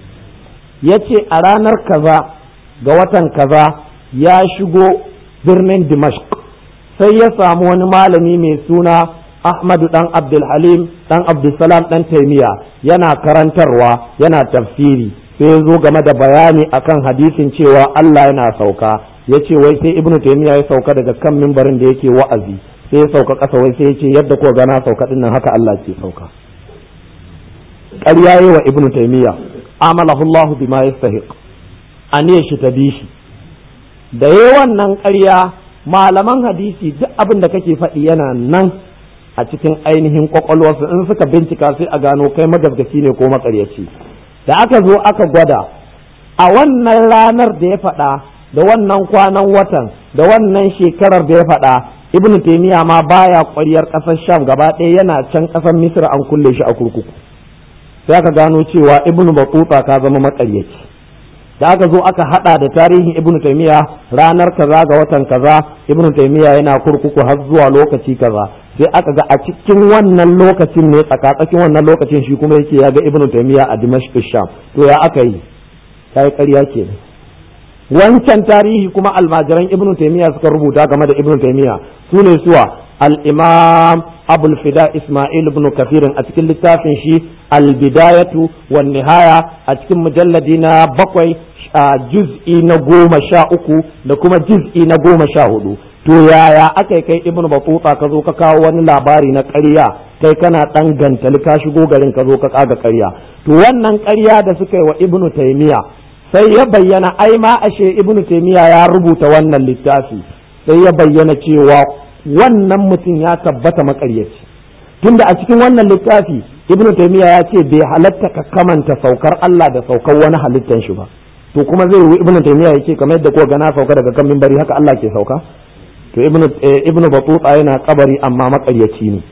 yace a ranar kaza ga watan kaza ya shigo birnin dimashq sai ya samu wani malami mai suna ahmadu dan abdulhalim dan abdulsalam dan taimiya yana karantarwa yana tafsiri sai ya zo game da bayani akan hadisin cewa Allah yana sauka ya ce wai sai ibnu taymiya ya sauka daga kan mimbarin da yake wa'azi sai ya sauka ƙasa wai sai ya ce yadda ko gana sauka dinnan haka Allah ke sauka ƙarya yi wa ibnu taymiya amalahu Allah bima yastahiq aniyar shi ta bi shi da yayi wannan ƙarya malaman hadisi duk abin da kake faɗi yana nan a cikin ainihin kwakwalwarsu in suka bincika sai a gano kai magabgaci ne ko makaryaci da aka zo aka gwada a wannan ranar da ya faɗa da wannan kwanan watan da wannan shekarar da ya faɗa ibnu taymiya ma baya ƙwaryar ƙasar sham gaba ɗaya yana can ƙasar misra an kulle shi a kurkuku sai aka gano cewa ibnu batuta ka zama makaryaci da aka zo aka hada da tarihin ibnu taymiya ranar kaza ga watan kaza ibnu taymiya yana kurkuku har zuwa lokaci kaza sai aka ga a cikin wannan lokacin ne tsakatsakin wannan lokacin shi kuma yake ya ga ibnu taymiya a dimashq sham to ya aka yi kai ƙarya kenan wancan tarihi kuma almajiran ibnu taymiya suka rubuta game da ibnu taymiya su ne suwa al-imam abul fida isma'il ibn kafirin a cikin littafin shi al-bidayatu wan nihaya a cikin mujalladi na bakwai juz'i na goma sha uku da kuma juz'i na goma sha hudu to yaya aka kai ibnu batuta ka zo ka kawo wani labari na ƙarya kai kana dan gantali ka shigo garin ka zo ka kaga ƙarya to wannan ƙarya da suka yi wa ibnu taymiya sai ya bayyana ai ma ashe ibnu taymiya ya rubuta wannan littafi sai ya bayyana cewa wannan mutum ya tabbata maƙaryaci tunda a cikin wannan littafi ibnu taymiya ya ce bai halatta ka kamanta saukar Allah da saukar wani halittan shi ba to kuma zai yi ibnu taymiya yake kamar yadda ko gana sauka daga kan minbari haka Allah ke sauka to ibnu ibnu batuta yana kabari amma makaryaci ne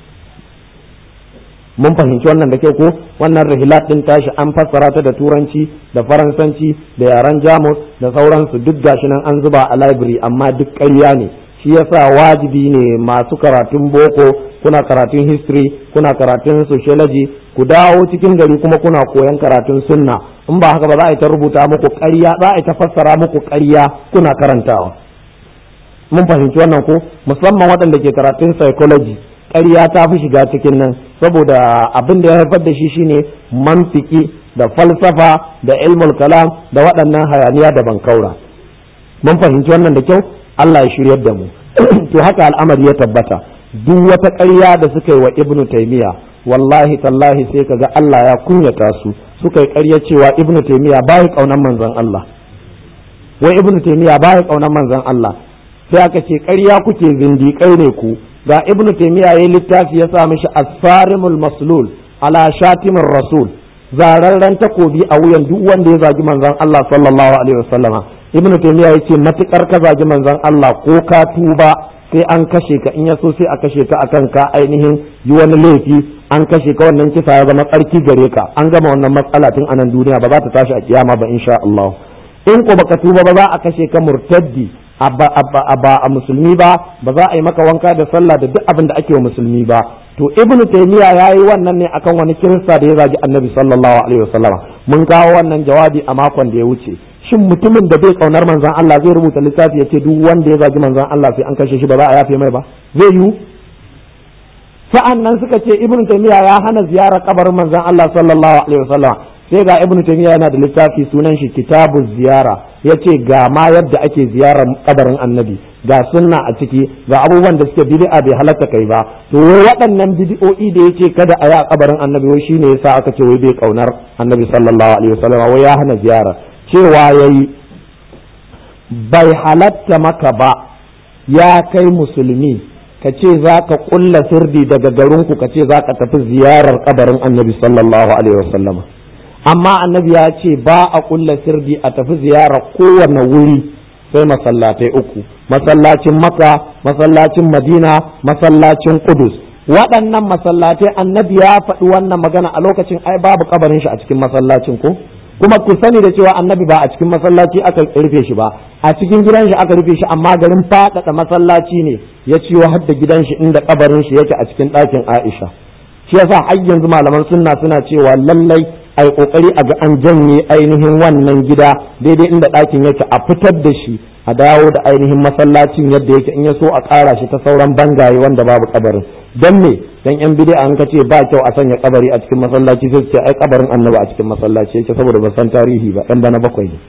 mun fahimci wannan da kyau ko wannan rihilat din tashi an fassara ta da turanci da faransanci da yaren jamus da sauransu duk gashi nan an zuba a library amma duk ƙarya ne shi yasa wajibi ne masu karatun boko kuna karatun history kuna karatun sociology ku dawo cikin gari kuma kuna koyan karatun sunna in ba haka ba za a yi ta rubuta muku ƙarya za a yi ta fassara muku ƙarya kuna karantawa mun fahimci wannan ko musamman waɗanda ke karatun psychology ƙarya ta fi shiga cikin nan saboda abin da ya haifar da shi shine mantiki da falsafa da ilmul kalam da waɗannan hayaniya da bankaura mun fahimci wannan da kyau Allah ya shiryar da mu to haka al'amari ya tabbata duk wata ƙarya da suka yi wa ibnu taymiya wallahi tallahi sai kaga Allah ya kunyata su suka yi ƙarya cewa ibnu taymiya bai kaunan manzon Allah wai ibnu taymiya bai kaunan manzon Allah sai aka ce ƙarya kuke zindiƙai ne ku ga ibnu taymiya yayin littafi ya sa mishi as-sarimul maslul ala shatimir rasul zararren takobi a wuyan duk wanda ya zagi manzon Allah sallallahu alaihi wasallama ibnu taymiya yace matukar ka zagi manzon Allah ko ka tuba sai an kashe ka in ya so sai a kashe ka akan ka ainihin yi wani laifi an kashe ka wannan kisa ya zama tsarki gare ka an gama wannan matsala tun anan duniya ba za ta tashi a kiyama ba insha Allah in ko baka tuba ba za a kashe ka murtaddi ba a musulmi ba ba za a yi maka wanka da sallah da duk abin da ake wa musulmi ba to ibnu taymiya yayi wannan ne akan wani kirista da ya zagi annabi sallallahu alaihi wasallama mun kawo wannan jawabi a makon da ya wuce shin mutumin da bai kaunar manzon Allah zai rubuta littafi ya ce duk wanda ya zagi manzon Allah sai an kashe shi ba za a yafe mai ba zai yiwu sa'an nan suka ce ibnu taymiya ya hana ziyarar kabarin manzon Allah sallallahu alaihi wasallam sai ga ibnu taymiya yana da littafi sunan shi kitabu ziyara yace ga ma yadda ake ziyarar kabarin annabi ga sunna a ciki ga abubuwan da suke bid'a bai halatta kai ba to wai waɗannan bid'o'i da yace kada a yi a kabarin annabi wai shine yasa aka ce wai bai kaunar annabi sallallahu alaihi wasallam wai ya hana ziyara cewa yayi bai halatta maka ba ya kai musulmi ka ce za ka kulla sirdi daga garinku ka ce za ka tafi ziyarar kabarin annabi sallallahu alaihi wasallam amma annabi ya ce ba a kulla sirdi a tafi ziyarar kowane wuri sai masallatai uku masallacin maka masallacin madina masallacin kudus waɗannan masallatai annabi ya faɗi wannan magana a lokacin ai babu kabarin shi a cikin masallacin ko kuma ku sani da cewa annabi ba a cikin masallaci aka rufe shi ba a cikin gidan shi aka rufe shi amma garin faɗaɗa masallaci ne ya ciwo har da gidan shi inda kabarin shi yake a cikin ɗakin Aisha shi yasa har yanzu malaman sunna suna cewa lallai ai kokari a ga an janye ainihin wannan gida daidai inda ɗakin yake a fitar da shi a dawo da ainihin masallacin yadda yake in ya so a ƙara shi ta sauran bangaye wanda babu kabarin don me dan yan bid'a an kace ba kyau a sanya kabari a cikin masallaci sai ce ai kabarin annabi a cikin masallaci yake saboda ba san tarihi ba dan bana bakwai ne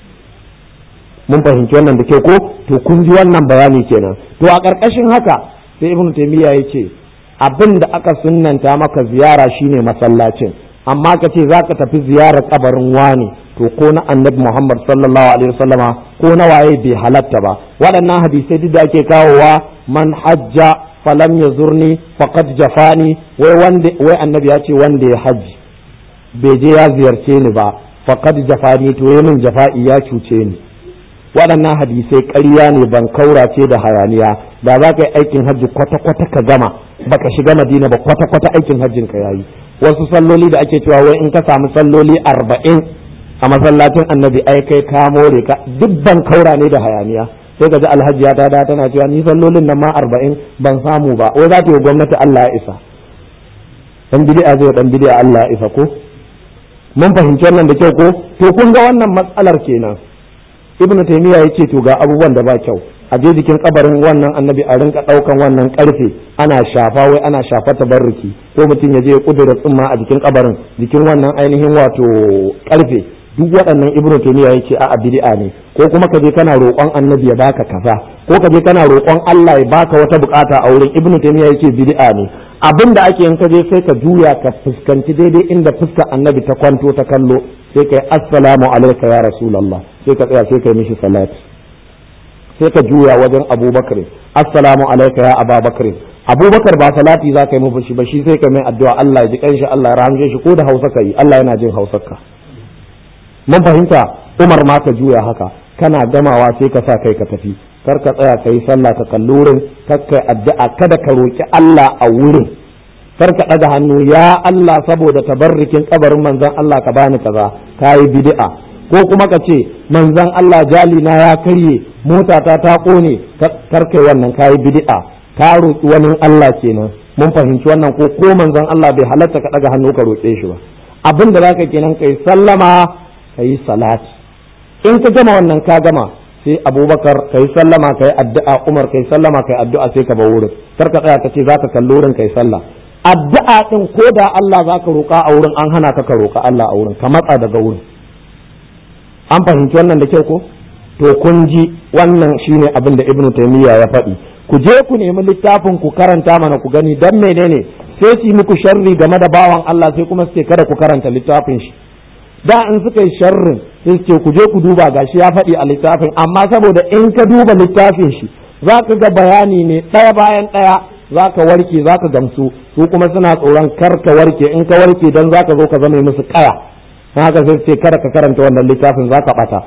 mun fahimci wannan da ke ko to kun ji wannan bayani kenan to a ƙarƙashin haka sai ibnu taymiya yace abin da aka sunnanta maka ziyara shine masallacin amma ka ce za ka tafi ziyarar kabarin wani to ko na annabi muhammad sallallahu alaihi wasallama ko na waye bai halatta ba waɗannan hadisai duk da ake kawowa man hajja falam ya zurni faqad jafani wai wanda wai annabi ya ce wanda ya haji bai je ya ziyarce ni ba faqad jafani to yayin jafa'i ya cuce ni waɗannan hadisai ƙarya ne ban kaurace da hayaniya da za ka yi aikin hajji kwata-kwata ka gama baka shiga madina ba kwata-kwata aikin hajjin ka yayi wasu salloli da ake cewa wai in ka samu salloli arba'in a masallacin annabi ai kai ka more ka duk ban kaura ne da hayaniya sai ka ji alhaji ya tada tana cewa ni sallolin nan ma arba'in ban samu ba wai za ta yi gwamnati Allah ya isa dan bid'a zai dan bid'a Allah ya isa ko mun fahimci wannan da kyau ko to kun ga wannan matsalar kenan ibnu taymiya yace to ga abubuwan da ba kyau a je jikin kabarin wannan annabi a rinka daukan wannan karfe ana shafa wai ana shafa tabarruki ko mutum ya je ya kudura tsumma a jikin kabarin jikin wannan ainihin wato karfe duk waɗannan ibnu taymiya yake a bid'a ne ko kuma ka je kana roƙon annabi ya baka kaza ko ka je kana roƙon Allah ya baka wata bukata a wurin ibnu taymiya yake bid'a ne abin da ake yin ka je sai ka juya ka fuskanci daidai inda fuskar annabi ta kwanto ta kallo sai kai assalamu alayka ya rasulullah sai ka tsaya sai kai mishi salati sai ka juya wajen abubakar assalamu alayka ya ababakar abubakar ba salati za ka yi mafi ba shi sai ka mai addu'a Allah ya ji kanshi Allah ya rahamshe shi ko da hausa ka yi Allah yana jin hausarka mun fahimta umar ma ka juya haka kana gamawa sai ka sa kai ka tafi kar ka tsaya ka yi sallah ka kalli wurin kar ka addu'a kada ka roki Allah a wurin kar ka ɗaga hannu ya Allah saboda tabarrikin kabarin manzon Allah ka bani kaza ka yi bid'a ko kuma ka ce manzon Allah jali na ya karye motata ta kone kar kai wannan ka yi bid'a ka roki wani Allah kenan mun fahimci wannan ko ko manzon Allah bai halatta ka ɗaga hannu ka roƙe shi ba abin da zaka kenan kai sallama kai salati in ka gama wannan ka gama sai abubakar kai sallama kai addu'a umar kai sallama kai addu'a sai ka bar wurin kar ka tsaya ka ce zaka kalli wurin kai sallah addu'a din ko da Allah zaka roƙa a wurin an hana ka ka roƙa Allah a wurin ka matsa daga wurin an fahimci wannan da kyau ko to kun ji wannan shine abin da ibnu taymiya ya faɗi ku je ku nemi littafin ku karanta mana ku gani dan menene sai su muku sharri game da bawan Allah sai kuma su ce kada ku karanta littafin shi da in suka yi sharrin sai ce ku je ku duba gashi ya faɗi a littafin amma saboda in ka duba littafin shi za ka ga bayani ne ɗaya bayan ɗaya za ka warke za ka gamsu su kuma suna tsoron kar ka warke in ka warke dan za ka zo ka zama musu kaya haka sai ce kada ka karanta wannan littafin za ka ɓata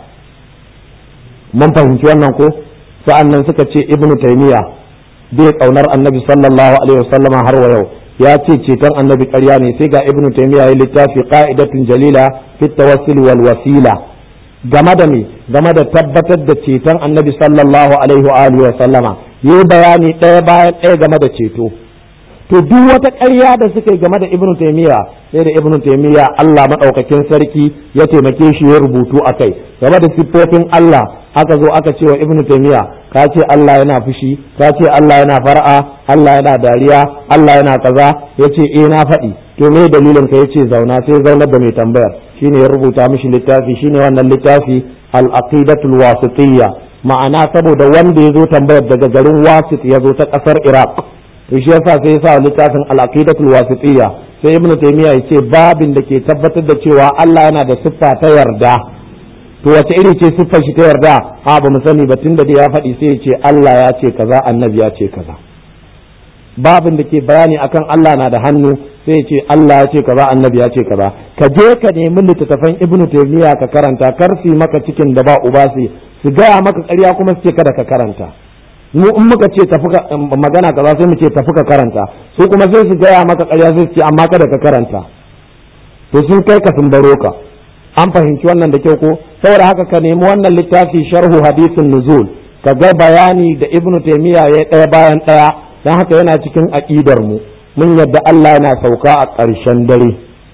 mun fahimci wannan ko sa'annan suka ce ibnu taymiya bai kaunar annabi sallallahu alaihi wasallama har wa yau ya ce ceton annabi ƙarya ne sai ga ibnu taymiya ya littafi qa'idatun jalila fi tawassul wal wasila game da me game da tabbatar da ceton annabi sallallahu alaihi wa alihi wa sallama yi bayani ɗaya bayan ɗaya game da ceto to duk wata ƙarya da suka yi game da ibnu taymiya sai da ibnu taymiya Allah madaukakin sarki ya taimake shi ya rubutu akai game da siffofin Allah aka zo aka ce wa ibnu taymiya ka ce Allah yana fushi ka ce Allah yana far'a Allah yana dariya Allah yana kaza yace eh na faɗi to me dalilin ka yace zauna sai zaunar da mai tambayar shine ya rubuta mishi littafi shine wannan littafi al-aqidatul wasitiyya ma'ana saboda wanda ya zo tambayar daga garin wasit ya zo ta kasar iraq to shi yasa sai ya sa littafin al-aqidatul wasitiyya sai ibnu taymiya yace babin da ke tabbatar da cewa Allah yana da siffa ta yarda to wace iri ce siffar shi ta yarda ha ba mu sani ba tunda da ya faɗi sai ya ce Allah ya ce kaza annabi ya ce kaza babin da ke bayani akan Allah na da hannu sai ya ce Allah ya ce kaza annabi ya ce kaza ka je ka nemi littattafan ibnu taymiya ka karanta kar su maka cikin da ba uba su su gaya maka ƙarya kuma su ce kada ka karanta mu in muka ce tafi magana kaza sai mu ce tafi ka karanta su kuma sai su gaya maka ƙarya sai su ce amma kada ka karanta to sun kai ka sun baro ka an fahimci wannan da kyau ko saboda haka ka nemi wannan littafi sharhu hadisin nuzul ka ga bayani da ibnu taymiya ya ɗaya bayan ɗaya dan haka yana cikin aqidar mu mun yadda Allah yana sauka a ƙarshen dare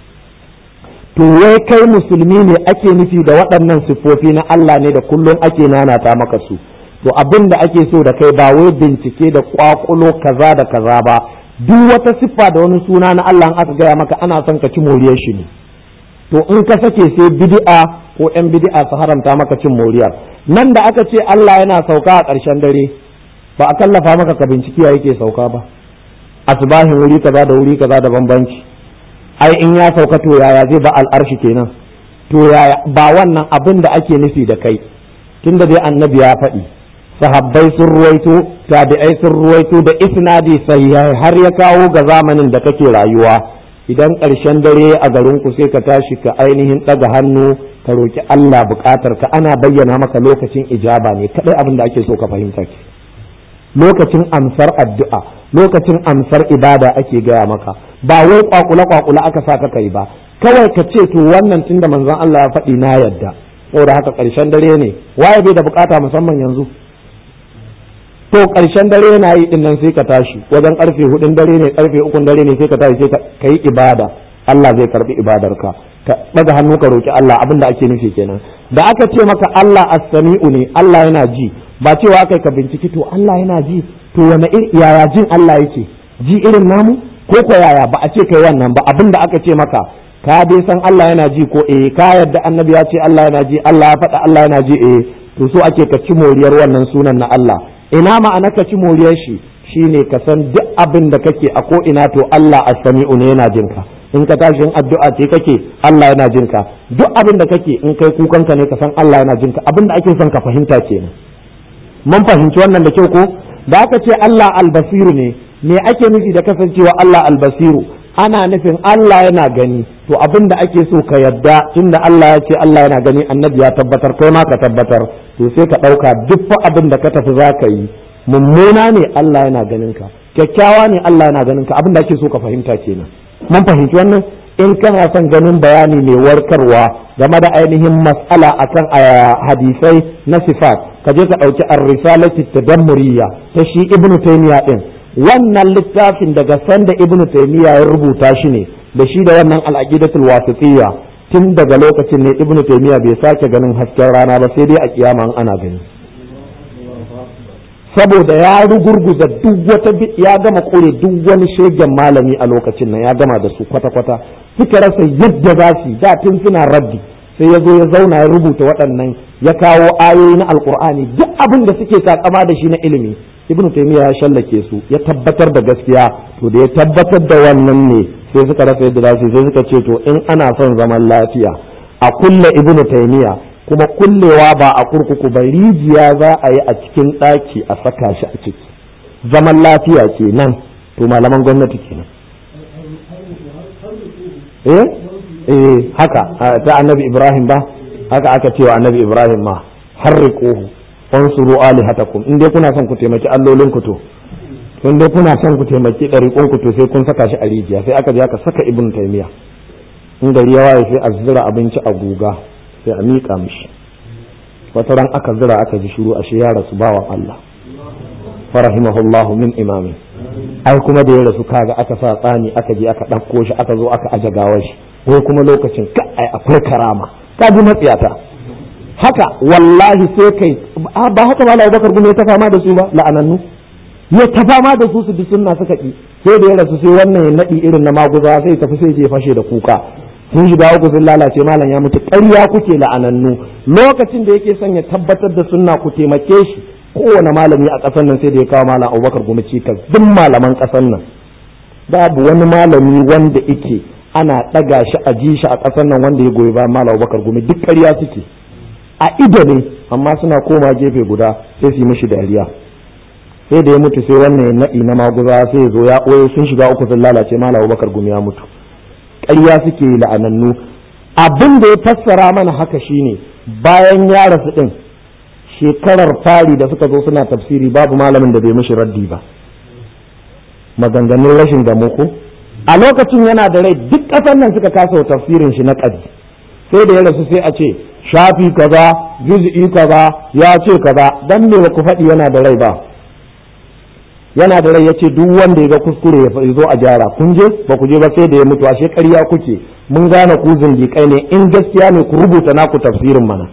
to wai kai musulmi ne ake nufi da waɗannan siffofi na Allah ne da kullum ake nanata maka su to abin da ake so da kai ba wai bincike da kwakulo kaza da kaza ba duk wata siffa da wani suna na Allah aka gaya maka ana son ka ci moriyar shi ne to in ka sake sai bid'a ko yan bid'a su haramta maka cin moriyar nan da aka ce Allah yana sauka a ƙarshen dare ba a kallafa maka ka binciki ya yake sauka ba asbahin wuri kaza da wuri kaza da bambanci ai in ya sauka to yaya zai ba al'arshi kenan to yaya ba wannan abin da ake nufi da kai tunda dai annabi ya faɗi sahabbai sun ruwaito tabi'ai sun ruwaito da isnadi sai har ya kawo ga zamanin da kake rayuwa idan ƙarshen dare a garin ku sai ka tashi ka ainihin ɗaga hannu ka roki Allah buƙatar ka ana bayyana maka lokacin ijaba ne kadai abin da ake so ka fahimta ke lokacin amsar addu'a lokacin amsar ibada ake gaya maka ba wai kwakula kwakula aka sa ka kai ba kawai ka ce to wannan tunda manzon Allah ya faɗi na yadda saboda haka ƙarshen dare ne waye bai da bukata musamman yanzu to ƙarshen dare na yi din nan sai ka tashi wajen karfe hudun dare ne karfe ukun dare ne sai ka tashi sai ka yi ibada Allah zai karbi ibadarka ka daga hannu ka roki Allah abinda ake nufi kenan da aka ce maka Allah as-sami'u ne Allah yana ji ba cewa kai ka binciki to Allah yana ji to wani yaya jin Allah yake ji irin namu ko ko yaya ba a ce kai wannan ba abin da aka ce maka ka dai san Allah yana ji ko eh ka yadda annabi ya ce Allah yana ji Allah ya faɗa Allah yana ji eh to so ake ka ci moriyar wannan sunan na Allah ina ma'ana ka ci moriyar shi shine ka san duk abin da kake a ko ina to Allah as-sami'u ne yana jin ka in ka tashi in addu'a ce kake Allah yana jin ka duk abin da kake in kai kukanka ne ka san Allah yana jin ka abin da ake son ka fahimta kenan mun fahimci wannan da kyau ko da aka ce Allah albasiru ne me ake nufi da kasancewa Allah albasiru ana nufin Allah yana gani to abin da ake so ka yadda tunda Allah ya ce Allah yana gani annabi ya tabbatar kai ma ka tabbatar to sai ka ɗauka duk fa abin da ka tafi za ka yi mummuna ne Allah yana ganin ka kyakkyawa ne Allah yana ganin ka abin da ake so ka fahimta kenan mun fahimci wannan in kana son ganin bayani mai warkarwa game da ainihin mas'ala akan hadisai na sifat ka je ka ɗauki ar-risalati tadammuriyya ta shi ibnu taymiya din wannan littafin daga sanda ibnu taymiya ya rubuta shi ne da shi da wannan al-aqidatul wasitiyya tun daga lokacin ne ibnu taymiya bai sake ganin hasken rana ba sai dai a kiyama ana gani saboda ya rugurguza duk wata ya gama kore duk wani shegen malami a lokacin nan ya gama da su kwata-kwata suka rasa yadda za su da tun suna rabbi sai ya zo ya zauna ya rubuta waɗannan ya kawo ayoyi na alkur'ani duk abin da suke takama da shi na ilimi ibn taymiya ya shallake su ya tabbatar da gaskiya to da ya tabbatar da wannan ne sai suka rasa yadda za su sai suka ce to in ana son zaman lafiya a kulle ibn taymiya kuma kullewa ba a kurkuku ba rijiya za a yi a cikin ɗaki a saka shi a ciki zaman lafiya kenan to malaman gwamnati kenan eh eh haka ta annabi ibrahim ba haka aka cewa annabi ibrahim ma harriquhu fansuru alihatakum in dai kuna son ku taimaki allolin ku to in dai kuna son ku taimaki ɗariƙon ku to sai kun saka shi a rijiya sai aka je aka saka ibn taymiya in gari ya waye sai a zira abinci a guga sai a miƙa mishi wata ran aka zira aka ji shiru ashe ya rasu bawan Allah farahimahullahu min imamin ai kuma da ya rasu kaga aka sa tsani aka je aka ɗauko shi aka zo aka aje gawar shi wai kuma lokacin ka ai akwai karama ka ji matsiyata haka wallahi sai kai ba haka ba Abubakar gume ta fama da su ba la'anannu ya ta fama da su su bi sunna suka ki sai da ya rasu sai wannan ya nadi irin na maguza sai tafi sai je fashe da kuka sun shiga uku sun lalace malam ya mutu ƙarya kuke la'anannu lokacin da yake son ya tabbatar da sunna ku taimake shi kowane malami a ƙasar nan sai da ya kawo malam abubakar gumi cikas duk malaman ƙasar nan babu wani malami wanda yake ana ɗaga shi a ji shi a ƙasar nan wanda ya goyi bayan malam abubakar gumi duk ƙarya suke a ido ne amma suna koma gefe guda sai su yi mishi dariya sai da ya mutu sai wannan ya naɗi na maguza sai ya zo ya ɓoye sun shiga uku sun lalace malam abubakar gumi ya mutu ƙarya suke la'anannu abin da ya fassara mana haka shine bayan ya rasu ɗin shekarar fari da suka zo suna tafsiri babu malamin da bai mishi raddi ba maganganun rashin gamo ko a lokacin yana da rai duk ƙasar nan suka kasa tafsirin shi na ƙadi sai da ya rasu sai a ce shafi kaza juz'i kaza ya ce kaza dan me ba ku faɗi yana da rai ba yana da rai ya ce duk wanda ya ga kuskure ya zo a gyara kun je ba ku je ba sai da ya mutu ashe ƙarya kuke mun gane ku zindiƙai ne in gaskiya ne ku rubuta naku tafsirin mana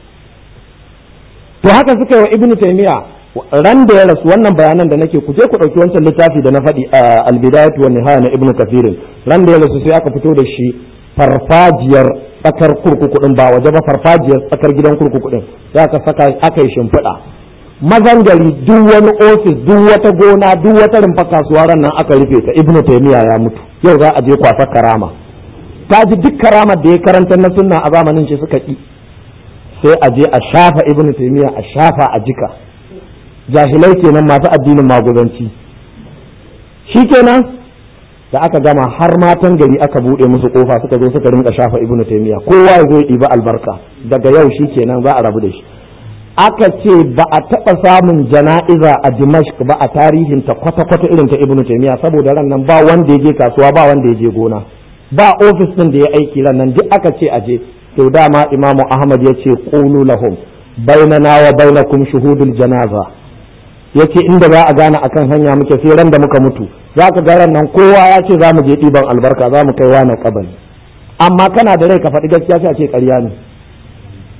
to haka suka yi wa ibnu taymiya ran da ya rasu wannan bayanan da nake ku je ku ɗauki wancan littafi da na faɗi al-bidayatu wa nihaya na ibnu kathirin ran da ya rasu sai aka fito da shi farfajiyar tsakar kurkuku din ba waje ba farfajiyar tsakar gidan kurkuku din sai aka saka aka yi shimfiɗa mazan gari duk wani ofis duk wata gona duk wata rumfa kasuwa ran nan aka rufe ta ibnu taymiya ya mutu yau za a je kwasa karama ta ji duk karamar da ya karanta na sunna a zamanin shi suka ki sai a je a shafa ibnu taymiya a shafa a jika jahilai kenan masu addinin maguzanci shikenan da aka gama har matan gari aka bude musu kofa suka zo suka rinka shafa ibnu taymiya kowa ya zo ya ɗiba albarka daga yau shikenan za a rabu da shi aka ce ba a taɓa samun jana'iza a dimashq ba a tarihin ta kwata-kwata irin ta ibnu taymiya saboda ran nan ba wanda ya je kasuwa ba wanda ya je gona ba ofis din da ya aiki ran nan duk aka ce aje to dama imamu ahmad ya ce qulu lahum bainana wa bainakum shuhudul janaza yace inda za a gane akan hanya muke sai ran da muka mutu za ka ga ran nan kowa ya ce za mu je ɗiban albarka za mu kai wani kabari amma kana da rai ka faɗi gaskiya sai a ce ƙarya ne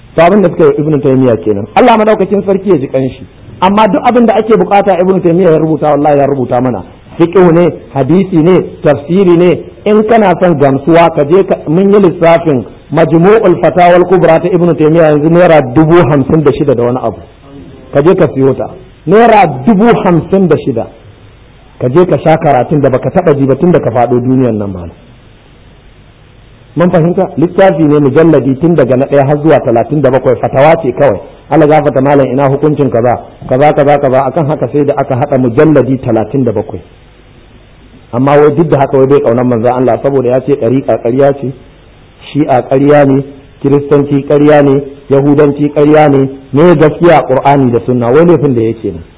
to abin da suka yi ibnu taymiya kenan Allah madaukakin sarki ya ji kanshi amma duk abin da ake bukata ibnu taymiya ya rubuta wallahi ya rubuta mana fiqh ne hadisi ne tafsiri ne in kana son gamsuwa ka je mun yi lissafin majmu'ul fatawa kubra ta ibnu taymiya yanzu naira dubu hamsin da shida da wani abu ka je ka siyo ta naira dubu hamsin da shida ka je ka sha karatun da baka taba ji ba tun da ka faɗo duniyar nan ba mun fahimta littafi ne mujalladi tun daga na ɗaya har zuwa talatin da bakwai fatawa ce kawai Allah gafata malam ina hukuncin kaza kaza kaza kaza akan haka sai da aka haɗa mujalladi talatin da bakwai amma wai duk da haka wai bai kaunar manzon Allah saboda ya ce ɗariƙa ƙarya ce shi'a ƙarya ne kiristanci ƙarya ne yahudanci ƙarya ne ne gaskiya qur'ani da sunna wai laifin da yake nan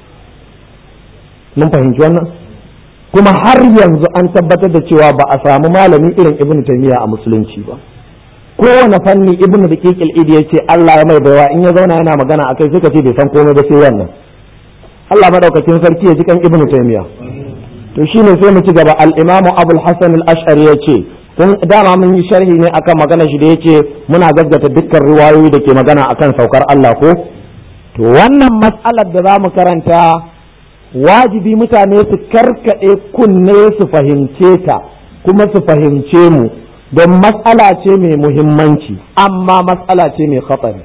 mun fahimci wannan kuma har yanzu an tabbatar da cewa ba a samu malami irin ibnu taymiya a musulunci ba kowane fanni ibnu daqiqil idi ya ce Allah ya mai baiwa in ya zauna yana magana akai suka ce bai san komai ba sai wannan Allah madaukakin sarki ya ji kan ibnu taymiya to shine sai mu ci gaba al-imamu abul hasan al-ash'ari ya ce kun dama mun yi sharhi ne akan magana shi da yace muna gaggata dukkan riwayoyi da ke magana akan saukar Allah ko to wannan mas'alar da zamu karanta wajibi mutane su karkade kunne su fahimce ta kuma su fahimce mu don mas'ala ce mai muhimmanci amma mas'ala ce mai khatari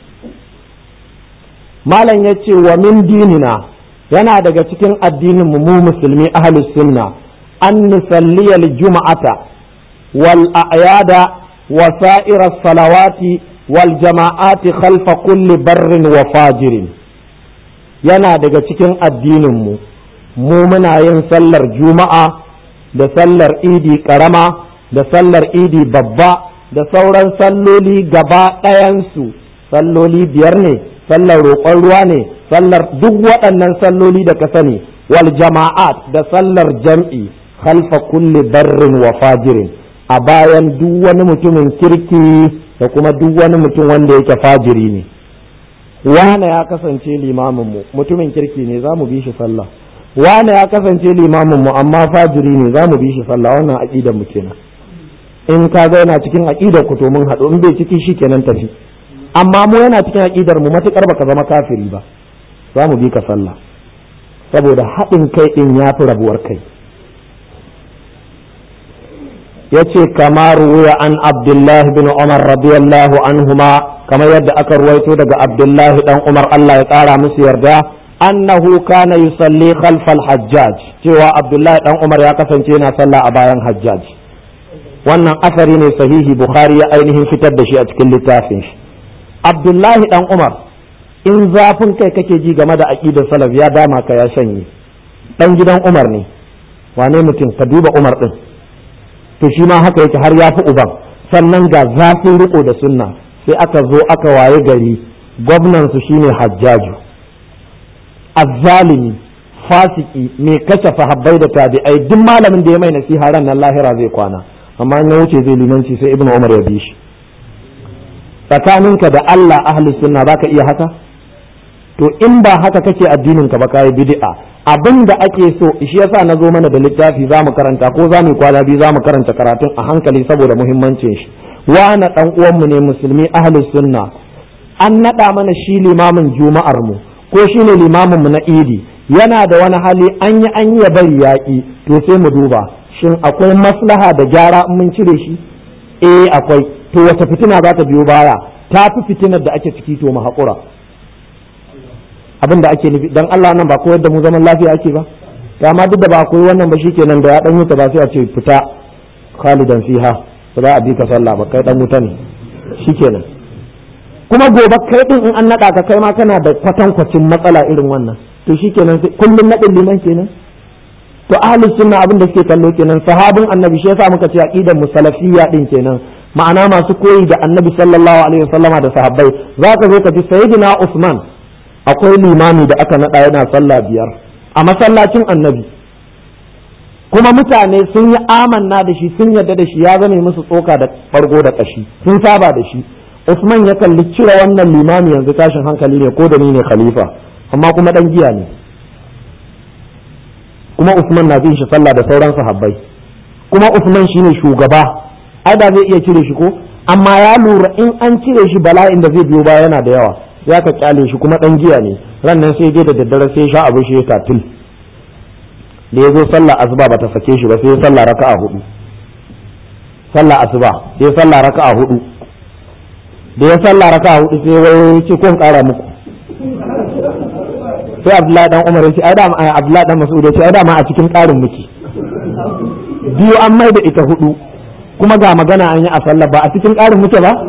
malam yace wa min dinina yana daga cikin addinin mu musulmi ahlus sunna an nusalliyal juma'ata والأعياد وسائر الصلوات والجماعات خلف كل بر وفاجر yana daga cikin addininmu mu muna yin sallar juma'a da sallar idi karama da sallar idi babba da sauran salloli gaba ɗayansu salloli biyar ne sallar roƙon ruwa ne sallar duk waɗannan salloli da ka sani wal jama'at da sallar jam'i khalfa kulli barrin wa fajirin a bayan duk wani mutumin kirki da kuma duk wani mutum wanda yake fajiri ne wane ya kasance limaminmu mutumin kirki ne za mu bi shi sallah wane ya kasance limaminmu amma fajiri ne za mu bi shi sallah wannan aƙidar mu kenan in ka ga yana cikin aƙidar ku to mun haɗu in bai ciki shi kenan tafi amma mu yana cikin aƙidar mu matuƙar baka zama kafiri ba za mu bi ka sallah saboda haɗin kai ɗin ya fi rabuwar kai yace kama ruwaya an abdullahi bin umar radiyallahu anhuma kamar yadda aka ruwaito daga abdullahi dan umar Allah ya kara musu yarda annahu kana yusalli khalfal hajjaj cewa abdullahi dan umar ya kasance yana sallah a bayan hajjaj wannan asari ne sahihi bukhari ya ainihin fitar da shi a cikin littafin shi abdullahi dan umar in zafin kai kake ji game da aqidar salaf ya dama ka ya shanye dan gidan umar ne wane mutum ka duba umar din to shi ma haka yake har ya fi uban sannan ga zafin riko da sunna sai aka zo aka waye gari gwamnan su shine hajjaju azzalimi fasiki mai kashe sahabbai da tabi'ai duk malamin da ya mai nasiha ran nan lahira zai kwana amma in ya wuce zai limanci sai ibnu umar ya bi shi tsakaninka da Allah ahli sunna baka iya haka to in ba haka kake addinin ka ba kai bid'a abin da ake so shi yasa na zo mana da littafi za mu karanta ko za mu kwana biyu za mu karanta karatun a hankali saboda muhimmancin shi wani dan uwanmu ne musulmi ahli sunna an naɗa mana shi limamin juma'ar mu ko shi ne limamin mu na idi yana da wani hali an yi an yi bari yaƙi to sai mu duba shin akwai maslaha da gyara in mun cire shi eh akwai to wata fitina za ta biyo baya ta fi fitinar da ake ciki to mu haƙura abin da ake nufi dan Allah nan ba koyar da mu zaman lafiya ake ba to amma duk da ba koyi wannan ba shikenan da ya dan wuta ba sai a ce fita khalidan fiha ba za a bi ka sallah ba kai dan wuta ne shikenan kuma gobe kai din in an nada ka kai ma kana da kwatankwacin matsala irin wannan to shikenan kullun nadin liman kenan to ahlus sunna abin da suke kallo kenan sahabin annabi shi yasa muka ce aqidar musalafiyya din kenan ma'ana masu koyi da annabi sallallahu alaihi wasallama da sahabbai zaka zo ka ji sayyidina usman akwai limami da aka naɗa yana sallah biyar a masallacin annabi kuma mutane sun yi amanna da shi sun yarda da shi ya zame musu tsoka da fargo da ƙashi sun saba da shi usman ya kalli cire wannan limami yanzu tashin hankali ne ko da ni ne khalifa amma kuma dan giya ne kuma usman na bin shi sallah da sauran sahabbai kuma usman shine shugaba ai da zai iya cire shi ko amma ya lura in an cire shi bala'in da zai biyo baya yana da yawa ya ka kyale shi kuma dan giya ne ran nan sai je da daddare sai sha abu shi ya tatil da ya zo sallah asuba ba ta sake shi ba sai ya sallah raka'a hudu sallah asuba sai ya sallah raka'a hudu da ya sallah raka'a hudu sai wai ce kun kara muku sai abdullahi dan umar ya ce ai da abdullahi dan mas'ud ya ce ai da ma a cikin karin muke biyu an mai da ita hudu kuma ga magana an yi a sallah ba a cikin ƙarin muke ba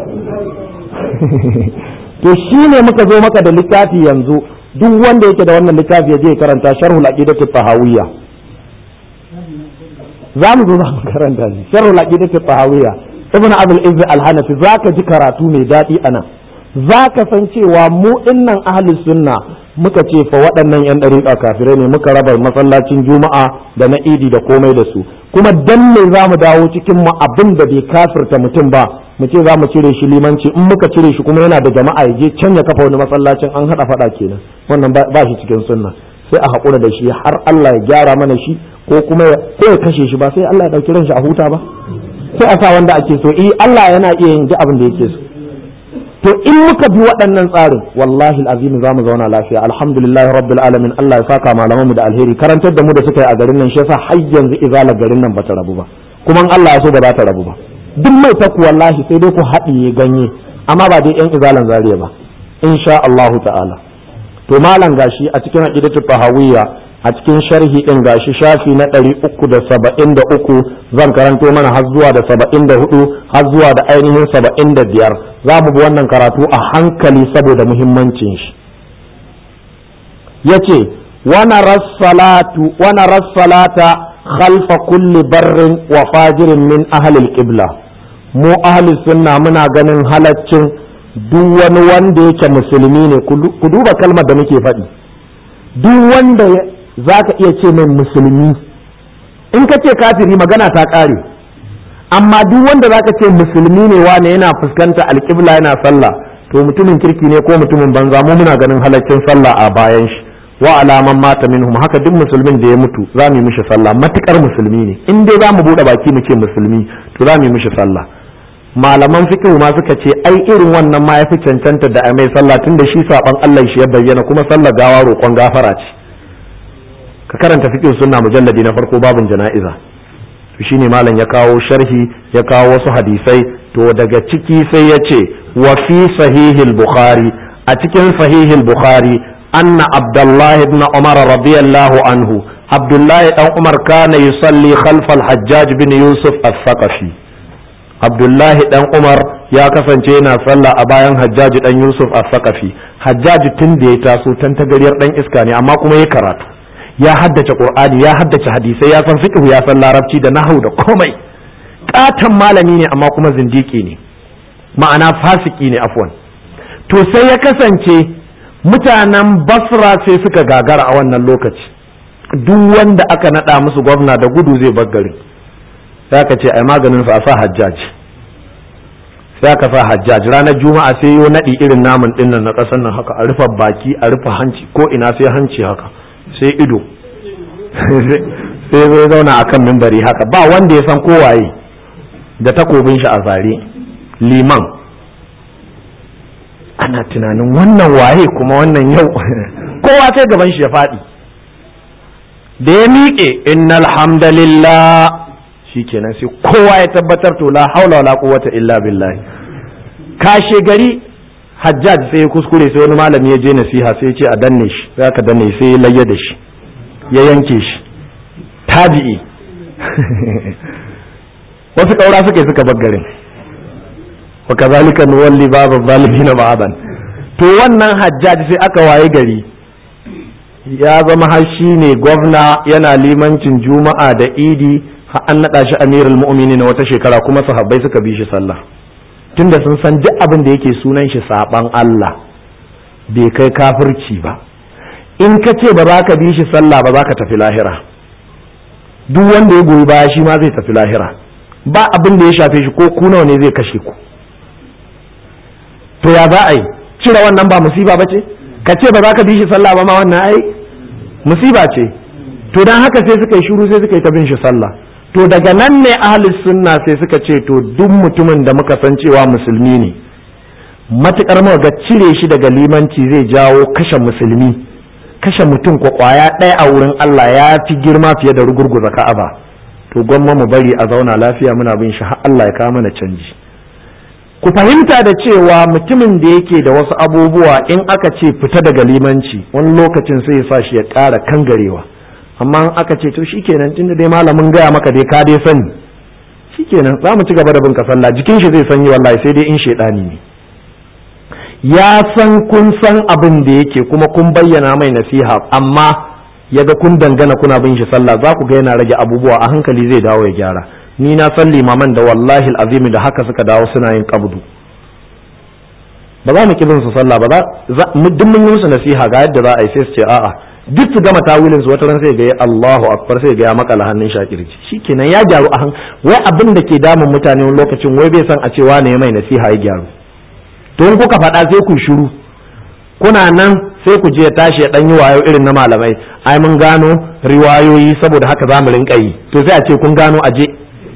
to shi ne muka zo maka da littafi yanzu duk wanda yake da wannan littafi ya je karanta sharhul aqidatu tahawiyya za mu zo za mu karanta shi sharhul aqidatu tahawiyya ibnu abul izz al-hanafi zaka ji karatu mai daɗi anan zaka san cewa mu dinnan ahli sunna muka ce fa waɗannan yan ɗariƙa kafirai ne muka raba masallacin juma'a da na idi da komai da su kuma dan me za mu dawo cikin mu abin da bai kafirta mutum ba mu ce za mu cire shi limanci in muka cire shi kuma yana da jama'a ya je can ya kafa wani masallacin an haɗa faɗa kenan wannan ba shi cikin sunna sai a haƙura da shi har Allah ya gyara mana shi ko kuma ko ya kashe shi ba sai Allah ya ɗauki ran shi a huta ba sai a sa wanda ake so eh Allah yana iya yin duk abin da yake so to in muka bi waɗannan tsarin wallahi azim za mu zauna lafiya alhamdulillahi rabbil alamin Allah ya saka malaman mu da alheri karantar da mu da suka yi a garin nan shi yasa har yanzu izalar garin nan bata rabu ba kuma in Allah ya so ba za ta rabu ba duk mai taku wallahi sai dai ku haɗiye ganye amma ba dai yan izalan zariya ba insha Allah ta'ala to malam gashi a cikin aqidatu tahawiyya a cikin sharhi din gashi shafi na ɗari uku da saba'in da uku zan karanto mana har zuwa da saba'in da hudu har zuwa da ainihin saba'in da biyar za mu bi wannan karatu a hankali saboda muhimmancin shi ya ce wana rassalata khalfa kulli barrin wa fajirin min ahalil qibla mu ahli sunna muna ganin halaccin duk wani wanda yake musulmi ne ku duba kalmar da muke faɗi duk wanda za ka iya ce mai musulmi in ka ce kafiri magana ta ƙare amma duk wanda za ka ce musulmi ne wane yana fuskanta alƙibla yana sallah to mutumin kirki ne ko mutumin banza mu muna ganin halaccin sallah a bayan shi wa alaman mata minhum haka duk musulmin da ya mutu za mu yi mishi sallah matukar musulmi ne in dai za mu buɗe baki mu ce musulmi to za mu yi mishi sallah malaman fiqh ma suka ce ai irin wannan ma yafi cancanta da a mai sallah tunda shi saban Allah shi ya bayyana kuma sallar gawa roƙon gafara ce ka karanta fiqh sunna mujalladi na farko babun jana'iza to shine malam ya kawo sharhi ya kawo wasu hadisai to daga ciki sai ya ce wa fi sahihil bukhari a cikin sahihil bukhari anna abdullahi ibn umar radiyallahu anhu abdullahi dan umar kana yusalli khalfa al-hajjaj bin yusuf as-saqafi abdullahi dan umar ya kasance yana sallah a bayan hajjaj dan yusuf as-saqafi hajjaj tun da ya taso tan tagariyar dan iska ne amma kuma ya karatu ya haddace qur'ani ya haddace hadisai ya san fiqh ya san larabci da nahwu da komai katan malami ne amma kuma zindiki ne ma'ana fasiki ne afwan to sai ya kasance mutanen basra sai suka gagara a wannan lokaci duk wanda aka nada musu gwamna da gudu zai bar garin sai aka ce ai maganin su a sa hajjaj sai aka sa hajjaj ranar juma'a sai yo nadi irin namun dinnan na kasan nan haka a rufe baki a rufe hanci ko ina sai hanci haka sai ido sai zai zauna a kan mimbari haka ba wanda ya san kowaye da takobin shi a zare liman ana tunanin wannan waye kuma wannan yau kowa sai gaban shi ya faɗi da ya miƙe innal hamdalillah shikenan sai kowa ya tabbatar to la haula wala quwwata illa billahi kashe gari hajjaj sai ya kuskure sai wani malami ya je nasiha sai ya ce a danne shi sai aka danne sai ya layya da shi ya yanke shi tabi'i wasu ƙaura suka yi suka baggarin wa kazalika nuwalli babu zalimina ba'adan to wannan hajjaj sai aka waye gari ya zama har shi ne gwamna yana limancin juma'a da idi har an naɗa shi amirul mu'minin wata shekara kuma sahabbai suka bi shi sallah tunda sun san duk abin da yake sunan shi saban Allah bai kai kafirci ba in ka ce ba za ka bi shi sallah ba za ka tafi lahira duk wanda ya goyi baya shi ma zai tafi lahira ba abin da ya shafe shi ko ku nawa ne zai kashe ku to ya za a yi cire wannan ba musiba ba ce ka ce ba za ka bi shi sallah ba ma wannan ai musiba ce to dan haka sai suka yi shiru sai suka yi ta bin shi sallah to daga nan ne ahlus sunna sai suka ce to duk mutumin da muka san cewa musulmi ne matukar muka ga cire shi daga limanci zai jawo kashe musulmi kashe mutum ko kwaya ɗaya a wurin Allah ya fi girma fiye da rugurguza ka'aba to gwamma mu bari a zauna lafiya muna bin shi har Allah ya kawo mana canji ku fahimta da cewa mutumin da yake da wasu abubuwa in aka ce fita daga limanci wani lokacin sai ya sa shi ya ƙara kangarewa amma in aka ce to shikenan tunda dai malamin gaya maka dai ka dai sani shikenan za mu ci gaba da bin ka sallah jikin shi zai sanyi wallahi sai dai in shedani ne ya san kun san abin da yake kuma kun bayyana mai nasiha amma ya ga kun dangana kuna bin shi sallah za ku ga yana rage abubuwa a hankali zai dawo ya gyara ni na san limaman da wallahi azimi da haka suka dawo suna yin kabdu ba za mu ki bin su sallah ba za duk mun yi musu nasiha ga yadda za a yi sai su ce a'a duk su gama tawilin su wata ran sai ga ya Allahu akbar sai ga ya makala hannun shakirci shikenan ya gyaru a han wai abin da ke damun mutane wani lokacin wai bai san a ce wane mai nasiha ya gyaru to in kuka faɗa sai ku shiru kuna nan sai ku je tashi ya dan yi wayo irin na malamai ai mun gano riwayoyi saboda haka za mu rinka yi to sai a ce kun gano aje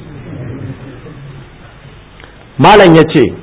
malam ya ce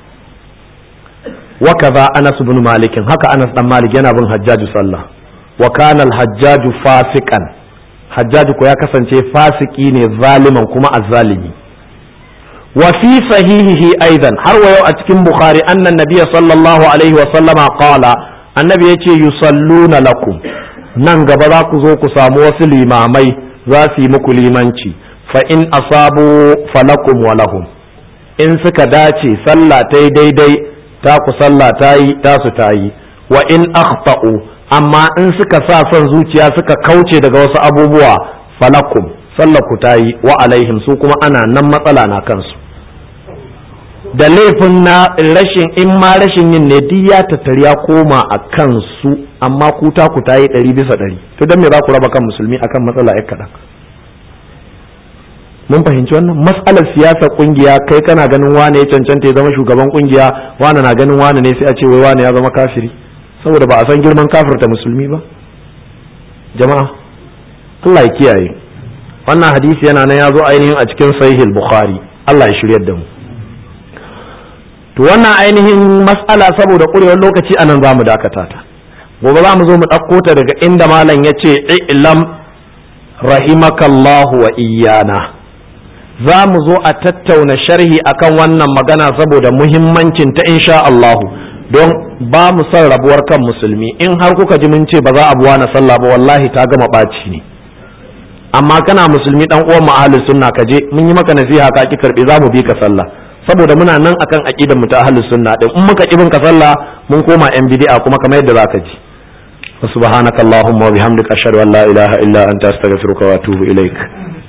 wa kaza anas bin malikin haka anas dan malik yana bin hajjaju sallah wa kana al-hajjaju fasikan hajjaju ko ya kasance fasiki ne zaliman kuma azzalimi wa fi sahihihi aidan har wa yau a cikin bukhari annan nabiyya sallallahu alaihi wa sallama qala annabi yace yusalluna lakum nan gaba za ku zo ku samu wasu limamai za su yi muku limanci fa in asabu falakum wa lahum in suka dace sallah ta yi daidai ta ku sallah ta yi ta su ta yi wa in akhta'u amma in suka sa son zuciya suka kauce daga wasu abubuwa falakum sallah ku ta yi wa alaihim su kuma ana nan matsala na kansu da laifin na rashin in ma rashin yin ne duk ya tattari ya koma a kansu amma ku ta ku ta yi ɗari bisa ɗari to don me za ku raba kan musulmi akan matsala ya kaɗan mun fahimci wannan matsalar siyasa kungiya kai kana ganin wane ya cancanta ya zama shugaban kungiya wane na ganin wane ne sai a ce wai wane ya zama kafiri saboda ba a san girman kafirta musulmi ba jama'a Allah ya kiyaye wannan hadisi yana nan ya zo ainihin a cikin sahih bukhari Allah ya shiryar da mu to wannan ainihin mas'ala saboda kurewar lokaci anan za mu dakata ta gobe za mu zo mu ɗauko ta daga inda malam ya ce ilam rahimakallahu wa iyana za mu zo a tattauna sharhi akan wannan magana saboda muhimmancin ta insha Allahu don ba mu son rabuwar kan musulmi in har kuka ji mun ce ba za a buwa na sallah ba wallahi ta gama ɓaci ne amma kana musulmi dan uwan mu ahlus sunna ka je mun yi maka nasiha ka ki karbe za mu bi ka sallah saboda muna nan akan aqidar mu ta ahlus sunna din in muka ki bin ka sallah mun koma yan bid'a kuma kamar yadda zaka ji subhanakallahumma wa bihamdika ashhadu an la ilaha illa anta astaghfiruka wa atubu ilaik